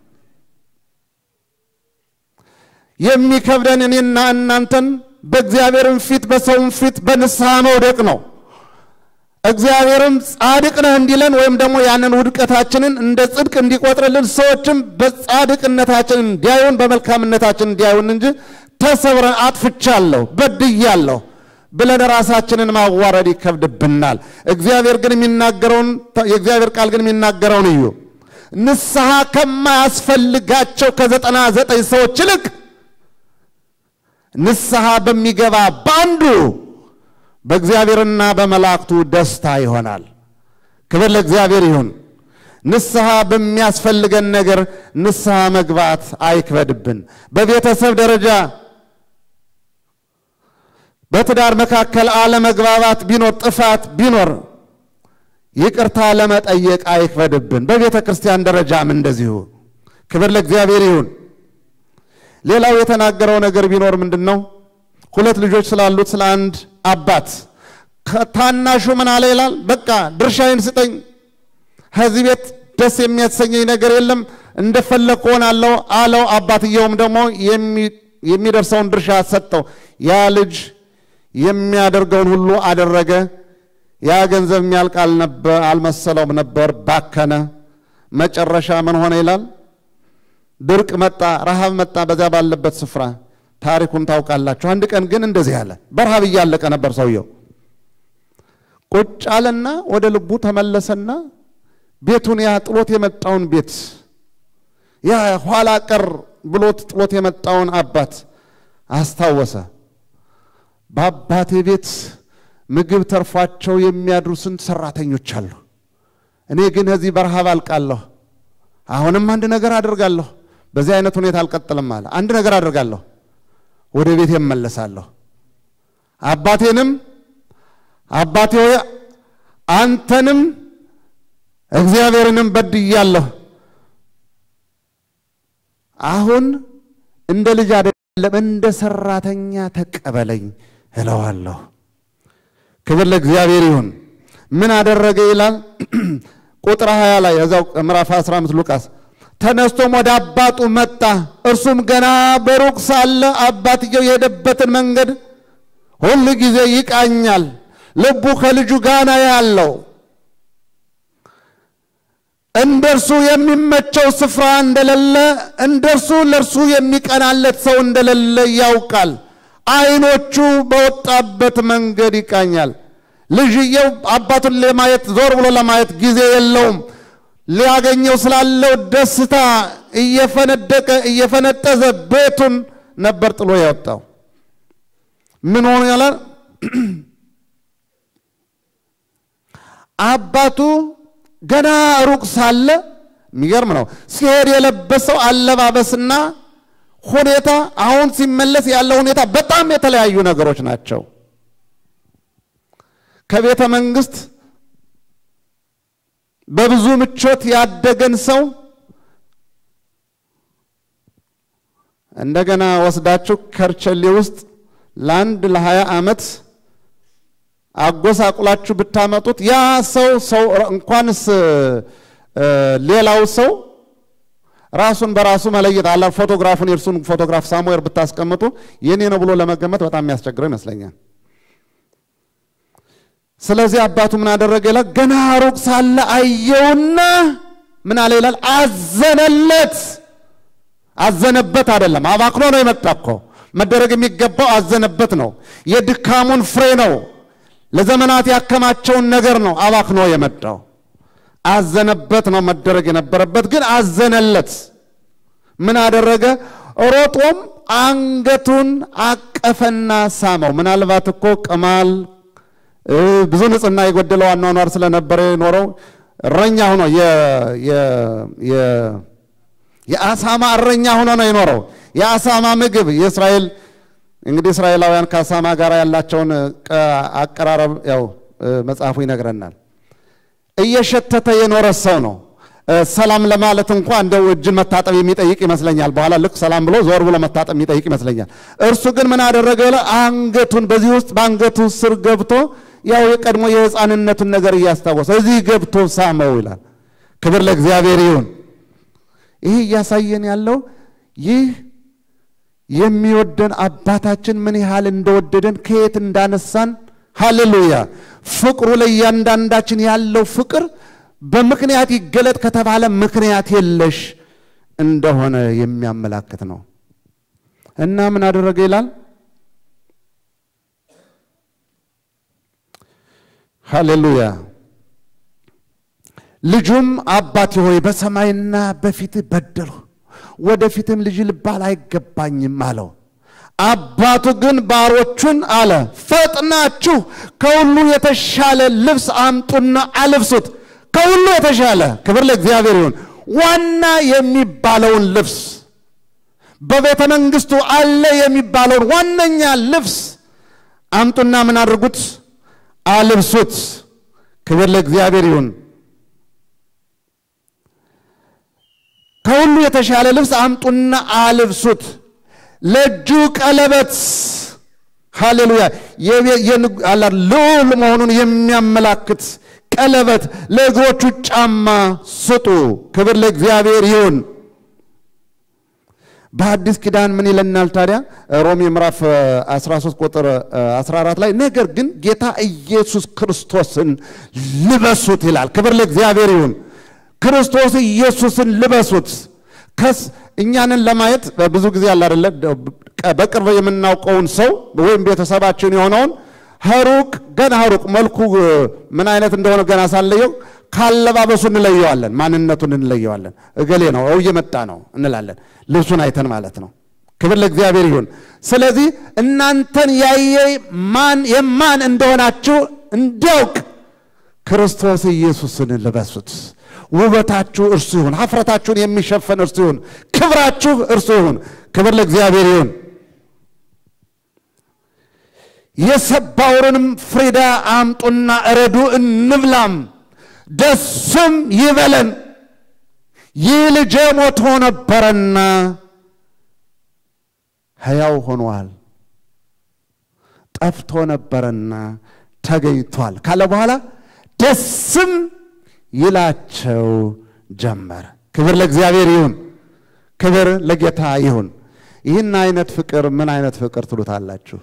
Speaker 1: የሚከብደን እኔና እናንተን በእግዚአብሔርም ፊት በሰውም ፊት በንስሐ መውደቅ ነው። እግዚአብሔርም ጻድቅ ነህ እንዲለን ወይም ደግሞ ያንን ውድቀታችንን እንደ ጽድቅ እንዲቆጥርልን ሰዎችም በጻድቅነታችን እንዲያዩን በመልካምነታችን እንዲያዩን እንጂ ተሰብረን አጥፍቻለሁ፣ በድያለሁ ብለን ራሳችንን ማዋረድ ይከብድብናል። እግዚአብሔር ግን የሚናገረውን የእግዚአብሔር ቃል ግን የሚናገረውን እዩ። ንስሐ ከማያስፈልጋቸው ከዘጠና ዘጠኝ ሰዎች ይልቅ ንስሐ በሚገባ በአንዱ በእግዚአብሔርና በመላእክቱ ደስታ ይሆናል። ክብር ለእግዚአብሔር ይሁን። ንስሐ በሚያስፈልገን ነገር ንስሐ መግባት አይክበድብን። በቤተሰብ ደረጃ በትዳር መካከል አለመግባባት ቢኖር፣ ጥፋት ቢኖር ይቅርታ ለመጠየቅ አይክበድብን። በቤተ ክርስቲያን ደረጃም እንደዚሁ። ክብር ለእግዚአብሔር ይሁን። ሌላው የተናገረው ነገር ቢኖር ምንድን ነው? ሁለት ልጆች ስላሉት ስለ አንድ አባት ከታናሹ ምን አለ ይላል፣ በቃ ድርሻዬን ስጠኝ፣ ከዚህ ቤት ደስ የሚያሰኘኝ ነገር የለም፣ እንደፈለግ ሆናለሁ አለው። አባትየውም ደግሞ የሚደርሰውን ድርሻ ሰጠው። ያ ልጅ የሚያደርገውን ሁሉ አደረገ። ያ ገንዘብ የሚያልቅ አልመሰለውም ነበር፣ ባከነ። መጨረሻ ምን ሆነ ይላል፣ ድርቅ መጣ፣ ረሃብ መጣ በዚያ ባለበት ስፍራ ታሪኩን ታውቃላችሁ። አንድ ቀን ግን እንደዚህ አለ። በረሃብ እያለቀ ነበር ሰውየው። ቁጭ አለና ወደ ልቡ ተመለሰና ቤቱን ያ ጥሎት የመጣውን ቤት ያ ኋላ ቀር ብሎት ጥሎት የመጣውን አባት አስታወሰ። በአባቴ ቤት ምግብ ተርፏቸው የሚያድሩ ስንት ሰራተኞች አሉ። እኔ ግን ከዚህ በረሃብ አልቃለሁ። አሁንም አንድ ነገር አደርጋለሁ። በዚህ አይነት ሁኔታ አልቀጥልም አለ። አንድ ነገር አደርጋለሁ ወደ ቤት እመለሳለሁ። አባቴንም አባቴ ሆይ አንተንም እግዚአብሔርንም በድያለሁ። አሁን እንደ ልጅ አይደለም እንደ ሰራተኛ ተቀበለኝ እለዋለሁ። ክብር ለእግዚአብሔር ይሁን። ምን አደረገ ይላል ቁጥር 20 ላይ እዛው ምዕራፍ 15 ሉቃስ ተነስቶም ወደ አባቱ መጣ። እርሱም ገና በሩቅ ሳለ አባትየው የሄደበትን መንገድ ሁል ጊዜ ይቃኛል። ልቡ ከልጁ ጋር ያለው እንደርሱ የሚመቸው ስፍራ እንደሌለ፣ እንደርሱ ለእርሱ የሚቀናለት ሰው እንደሌለ ያውቃል። ዓይኖቹ በወጣበት መንገድ ይቃኛል። ልጅየው አባቱን ለማየት ዞር ብሎ ለማየት ጊዜ የለውም። ሊያገኘው ስላለው ደስታ እየፈነደቀ እየፈነጠዘ ቤቱን ነበር ጥሎ ያወጣው። ምን ሆኖ ያለ አባቱ ገና ሩቅ ሳለ የሚገርም ነው። ሲሄድ የለበሰው አለባበስና ሁኔታ አሁን ሲመለስ ያለው ሁኔታ በጣም የተለያዩ ነገሮች ናቸው። ከቤተ መንግስት በብዙ ምቾት ያደገን ሰው እንደገና ወስዳችሁ ከርቸሌ ውስጥ ለአንድ ለሀያ ዓመት አጎሳቁላችሁ ብታመጡት ያ ሰው ሰው እንኳንስ ሌላው ሰው ራሱን በራሱ መለየት አላ ፎቶግራፉን የእርሱን ፎቶግራፍ ሳሙኤር ብታስቀምጡ የኔ ነው ብሎ ለመገመት በጣም የሚያስቸግረው ይመስለኛል። ስለዚህ አባቱ ምን አደረገ ይላል? ገና ሩቅ ሳለ አየውና ምን አለ ይላል? አዘነለት። አዘነበት አይደለም፣ አባክኖ ነው የመጣ እኮ። መደረግ የሚገባው አዘነበት ነው። የድካሙን ፍሬ ነው። ለዘመናት ያከማቸውን ነገር ነው አባክኖ የመጣው። አዘነበት ነው መደረግ የነበረበት፣ ግን አዘነለት። ምን አደረገ? ሮጦም አንገቱን አቀፈና ሳመው። ምናልባት እኮ ቅማል ብዙ ንጽህና የጎደለው አኗኗር ስለነበረ የኖረው እረኛ ሆኖ የአሳማ እረኛ ሆኖ ነው የኖረው። የአሳማ ምግብ የእስራኤል እንግዲህ እስራኤላውያን ከአሳማ ጋር ያላቸውን አቀራረብ ያው መጽሐፉ ይነግረናል። እየሸተተ የኖረ ሰው ነው። ሰላም ለማለት እንኳ እንደው እጅን መታጠብ የሚጠይቅ ይመስለኛል። በኋላ ልክ ሰላም ብሎ ዞር ብሎ መታጠብ የሚጠይቅ ይመስለኛል። እርሱ ግን ምን አደረገ? አንገቱን በዚህ ውስጥ በአንገቱ ስር ገብቶ ያው የቀድሞ የሕፃንነቱን ነገር እያስታወሰ እዚህ ገብቶ ሳመው ይላል። ክብር ለእግዚአብሔር ይሁን። ይህ እያሳየን ያለው ይህ የሚወደን አባታችን ምን ያህል እንደወደደን ከየት እንዳነሳን፣ ሃሌሉያ። ፍቅሩ ለእያንዳንዳችን ያለው ፍቅር በምክንያት ይገለጥ ከተባለ ምክንያት የለሽ እንደሆነ የሚያመላክት ነው እና ምን አደረገ ይላል ሃሌሉያ ልጁም አባቴ ሆይ በሰማይና በፊትህ በደልሁ፣ ወደፊትም ልጅ ልባል አይገባኝም አለው። አባቱ ግን ባሮቹን አለ ፈጥናችሁ ከሁሉ የተሻለ ልብስ አምጡና አልብሱት። ከሁሉ የተሻለ ክብር ለእግዚአብሔር ይሁን። ዋና የሚባለውን ልብስ በቤተ መንግስቱ አለ የሚባለውን ዋነኛ ልብስ አምጡና ምን አድርጉት? አልብሱት። ክብር ለእግዚአብሔር ይሁን። ከሁሉ የተሻለ ልብስ አምጡና አልብሱት። ለእጁ ቀለበት ሃሌሉያ ልዑል መሆኑን የሚያመላክት ቀለበት፣ ለእግሮቹ ጫማ ስጡ። ክብር ለእግዚአብሔር ይሁን። በአዲስ ኪዳን ምን ይለናል ታዲያ? ሮሜ ምዕራፍ 13 ቁጥር 14 ላይ ነገር ግን ጌታ ኢየሱስ ክርስቶስን ልበሱት ይላል። ክብር ለእግዚአብሔር ይሁን። ክርስቶስ ኢየሱስን ልበሱት። ከስ እኛንን ለማየት ብዙ ጊዜ አለ አይደለ? በቅርብ የምናውቀውን ሰው ወይም ቤተሰባችን የሆነውን ሩቅ ገና ሩቅ መልኩ ምን አይነት እንደሆነ ገና ሳንለየው ካለባበሱ እንለየዋለን፣ ማንነቱን እንለየዋለን። እገሌ ነው እየመጣ ነው እንላለን፣ ልብሱን አይተን ማለት ነው። ክብር ለእግዚአብሔር ይሁን። ስለዚህ እናንተን ያየ ማን የማን እንደሆናችሁ እንዲያውቅ ክርስቶስ ኢየሱስን ልበሱት። ውበታችሁ እርሱ ይሁን፣ ሀፍረታችሁን የሚሸፈን እርሱ ይሁን፣ ክብራችሁ እርሱ ይሁን። ክብር ለእግዚአብሔር ይሁን። የሰባውርንም ፍሪዳ አምጡና እረዱ እንብላም ደስም ይበለን። ይህ ልጄ ሞቶ ነበረና ሕያው ሆኗል፣ ጠፍቶ ነበረና ተገኝቷል ካለ በኋላ ደስም ይላቸው ጀመር። ክብር ለእግዚአብሔር ይሁን፣ ክብር ለጌታ ይሁን። ይህን አይነት ፍቅር ምን አይነት ፍቅር ትሉታላችሁ?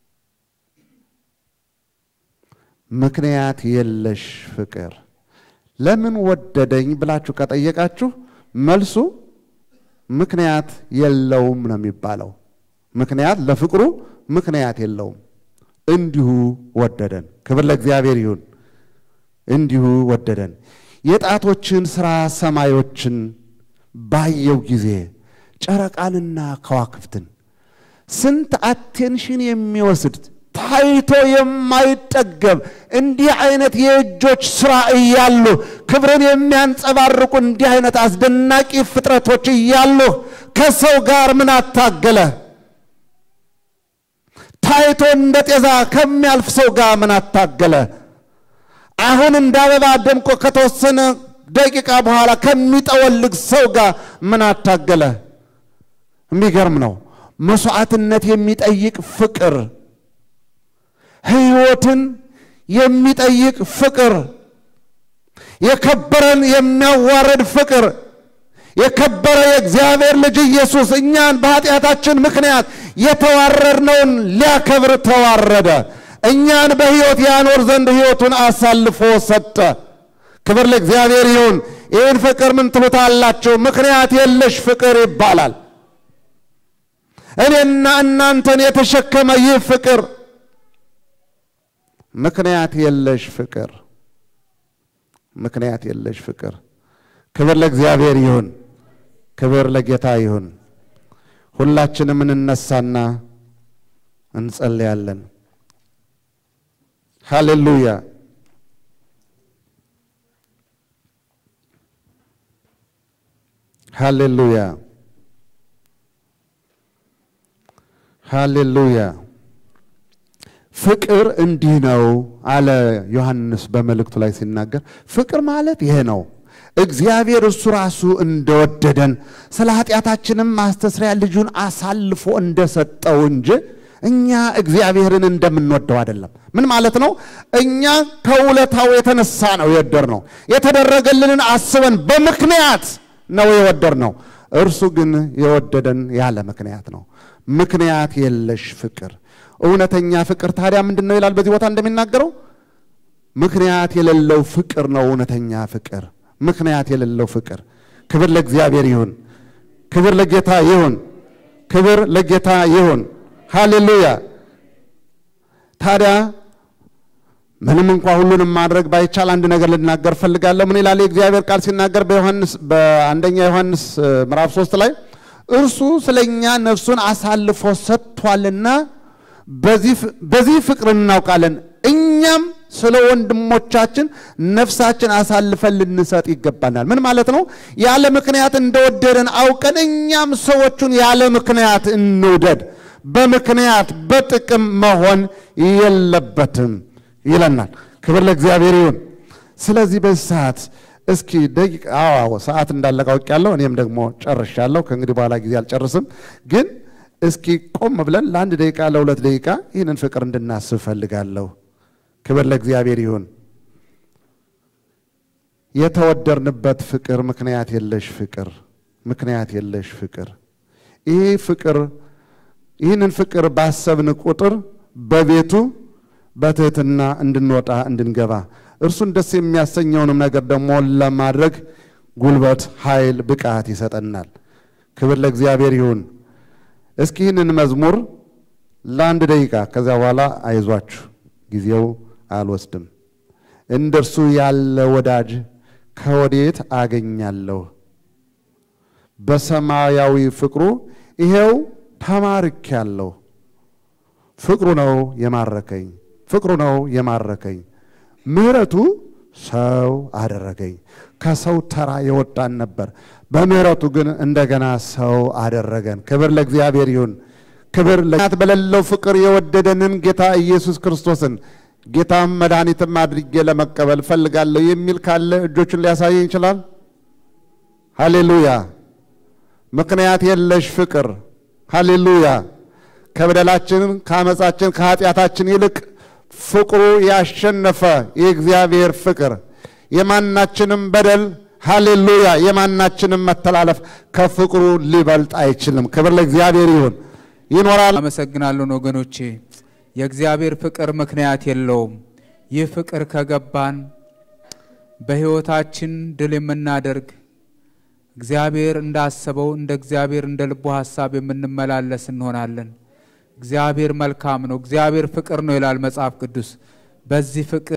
Speaker 1: ምክንያት የለሽ ፍቅር። ለምን ወደደኝ ብላችሁ ከጠየቃችሁ መልሱ ምክንያት የለውም ነው የሚባለው። ምክንያት ለፍቅሩ ምክንያት የለውም። እንዲሁ ወደደን። ክብር ለእግዚአብሔር ይሁን። እንዲሁ ወደደን። የጣቶችን ሥራ ሰማዮችን ባየው ጊዜ ጨረቃንና ከዋክብትን ስንት አቴንሽን የሚወስድ ታይቶ የማይጠገብ እንዲህ አይነት የእጆች ስራ እያሉ ክብርን የሚያንጸባርቁ እንዲህ አይነት አስደናቂ ፍጥረቶች እያሉ ከሰው ጋር ምን አታገለ? ታይቶ እንደ ጤዛ ከሚያልፍ ሰው ጋር ምን አታገለ? አሁን እንደ አበባ ደምቆ ከተወሰነ ደቂቃ በኋላ ከሚጠወልግ ሰው ጋር ምን አታገለ? የሚገርም ነው። መስዋዕትነት የሚጠይቅ ፍቅር፣ ሕይወትን የሚጠይቅ ፍቅር፣ የከበረን የሚያዋርድ ፍቅር የከበረ የእግዚአብሔር ልጅ ኢየሱስ እኛን በኃጢአታችን ምክንያት የተዋረድነውን ሊያከብር ተዋረደ። እኛን በሕይወት ያኖር ዘንድ ሕይወቱን አሳልፎ ሰጠ። ክብር ለእግዚአብሔር ይሁን። ይህን ፍቅር ምን ትሉታላችሁ? ምክንያት የለሽ ፍቅር ይባላል። እኔና እናንተን የተሸከመ ይህ ፍቅር ምክንያት የለሽ ፍቅር፣ ምክንያት የለሽ ፍቅር። ክብር ለእግዚአብሔር ይሁን። ክብር ለጌታ ይሁን። ሁላችንም እንነሳና እንጸልያለን። ሃሌሉያ። ሃሌሉያ። ሃሌሉያ። ፍቅር እንዲህ ነው አለ ዮሐንስ በመልእክቱ ላይ ሲናገር፣ ፍቅር ማለት ይሄ ነው እግዚአብሔር እሱ ራሱ እንደወደደን ስለ ኃጢአታችንም ማስተስሪያ ልጁን አሳልፎ እንደሰጠው እንጂ እኛ እግዚአብሔርን እንደምንወደው አይደለም። ምን ማለት ነው? እኛ ከውለታው የተነሳ ነው የወደር ነው። የተደረገልንን አስበን በምክንያት ነው የወደር ነው። እርሱ ግን የወደደን ያለ ምክንያት ነው። ምክንያት የለሽ ፍቅር። እውነተኛ ፍቅር ታዲያ ምንድን ነው ይላል በዚህ ቦታ እንደሚናገረው ምክንያት የሌለው ፍቅር ነው እውነተኛ ፍቅር ምክንያት የሌለው ፍቅር። ክብር ለእግዚአብሔር ይሁን። ክብር ለጌታ ይሁን። ክብር ለጌታ ይሁን። ሃሌሉያ። ታዲያ ምንም እንኳ ሁሉንም ማድረግ ባይቻል አንድ ነገር ልናገር ፈልጋለሁ። ምን ይላል የእግዚአብሔር ቃል ሲናገር በዮሐንስ በአንደኛ ዮሐንስ ምዕራፍ ሶስት ላይ እርሱ ስለ እኛ ነፍሱን አሳልፎ ሰጥቷልና በዚህ ፍቅር እናውቃለን እኛም ስለ ወንድሞቻችን ነፍሳችን አሳልፈን ልንሰጥ ይገባናል። ምን ማለት ነው? ያለ ምክንያት እንደወደደን አውቀን እኛም ሰዎቹን ያለ ምክንያት እንውደድ። በምክንያት በጥቅም መሆን የለበትም ይለናል። ክብር ለእግዚአብሔር ይሁን። ስለዚህ በዚህ ሰዓት እስኪ ደቂቃ አዎ ሰዓት እንዳለቀ አውቄያለሁ። እኔም ደግሞ ጨርሻለሁ። ከእንግዲህ በኋላ ጊዜ አልጨርስም። ግን እስኪ ቆም ብለን ለአንድ ደቂቃ ለሁለት ደቂቃ ይህንን ፍቅር እንድናስብ ፈልጋለሁ። ክብር ለእግዚአብሔር ይሁን። የተወደርንበት ፍቅር ምክንያት የለሽ ፍቅር፣ ምክንያት የለሽ ፍቅር። ይሄ ፍቅር ይህንን ፍቅር ባሰብን ቁጥር በቤቱ በትህትና እንድንወጣ እንድንገባ እርሱን ደስ የሚያሰኘውንም ነገር ደግሞ ለማድረግ ጉልበት፣ ኃይል፣ ብቃት ይሰጠናል። ክብር ለእግዚአብሔር ይሁን። እስኪ ይህንን መዝሙር ለአንድ ደቂቃ ከዚያ በኋላ አይዟችሁ ጊዜው አልወስድም። እንደ እርሱ ያለ ወዳጅ ከወዴት አገኛለሁ? በሰማያዊ ፍቅሩ ይሄው ተማርኬያለሁ። ፍቅሩ ነው የማረከኝ፣ ፍቅሩ ነው የማረከኝ። ምሕረቱ ሰው አደረገኝ። ከሰው ተራ የወጣን ነበር፣ በምሕረቱ ግን እንደገና ሰው አደረገን። ክብር ለእግዚአብሔር ይሁን። ክብር ለናት በሌለው ፍቅር የወደደንን ጌታ ኢየሱስ ክርስቶስን ጌታም መድኃኒትም አድርጌ ለመቀበል ፈልጋለሁ የሚል ካለ እጆቹን ሊያሳየኝ ይችላል። ሃሌሉያ! ምክንያት የለሽ ፍቅር። ሃሌሉያ! ከበደላችን ከአመፃችን ከኃጢአታችን ይልቅ ፍቅሩ ያሸነፈ የእግዚአብሔር ፍቅር የማናችንም በደል ሃሌሉያ! የማናችንም መተላለፍ ከፍቅሩ ሊበልጥ አይችልም። ክብር ለእግዚአብሔር ይሁን። ይኖራል።
Speaker 2: አመሰግናለሁ ወገኖቼ። የእግዚአብሔር ፍቅር ምክንያት የለውም። ይህ ፍቅር ከገባን በሕይወታችን ድል የምናደርግ እግዚአብሔር እንዳሰበው እንደ እግዚአብሔር እንደ ልቡ ሐሳብ የምንመላለስ እንሆናለን። እግዚአብሔር መልካም ነው፣ እግዚአብሔር ፍቅር ነው ይላል መጽሐፍ ቅዱስ። በዚህ ፍቅር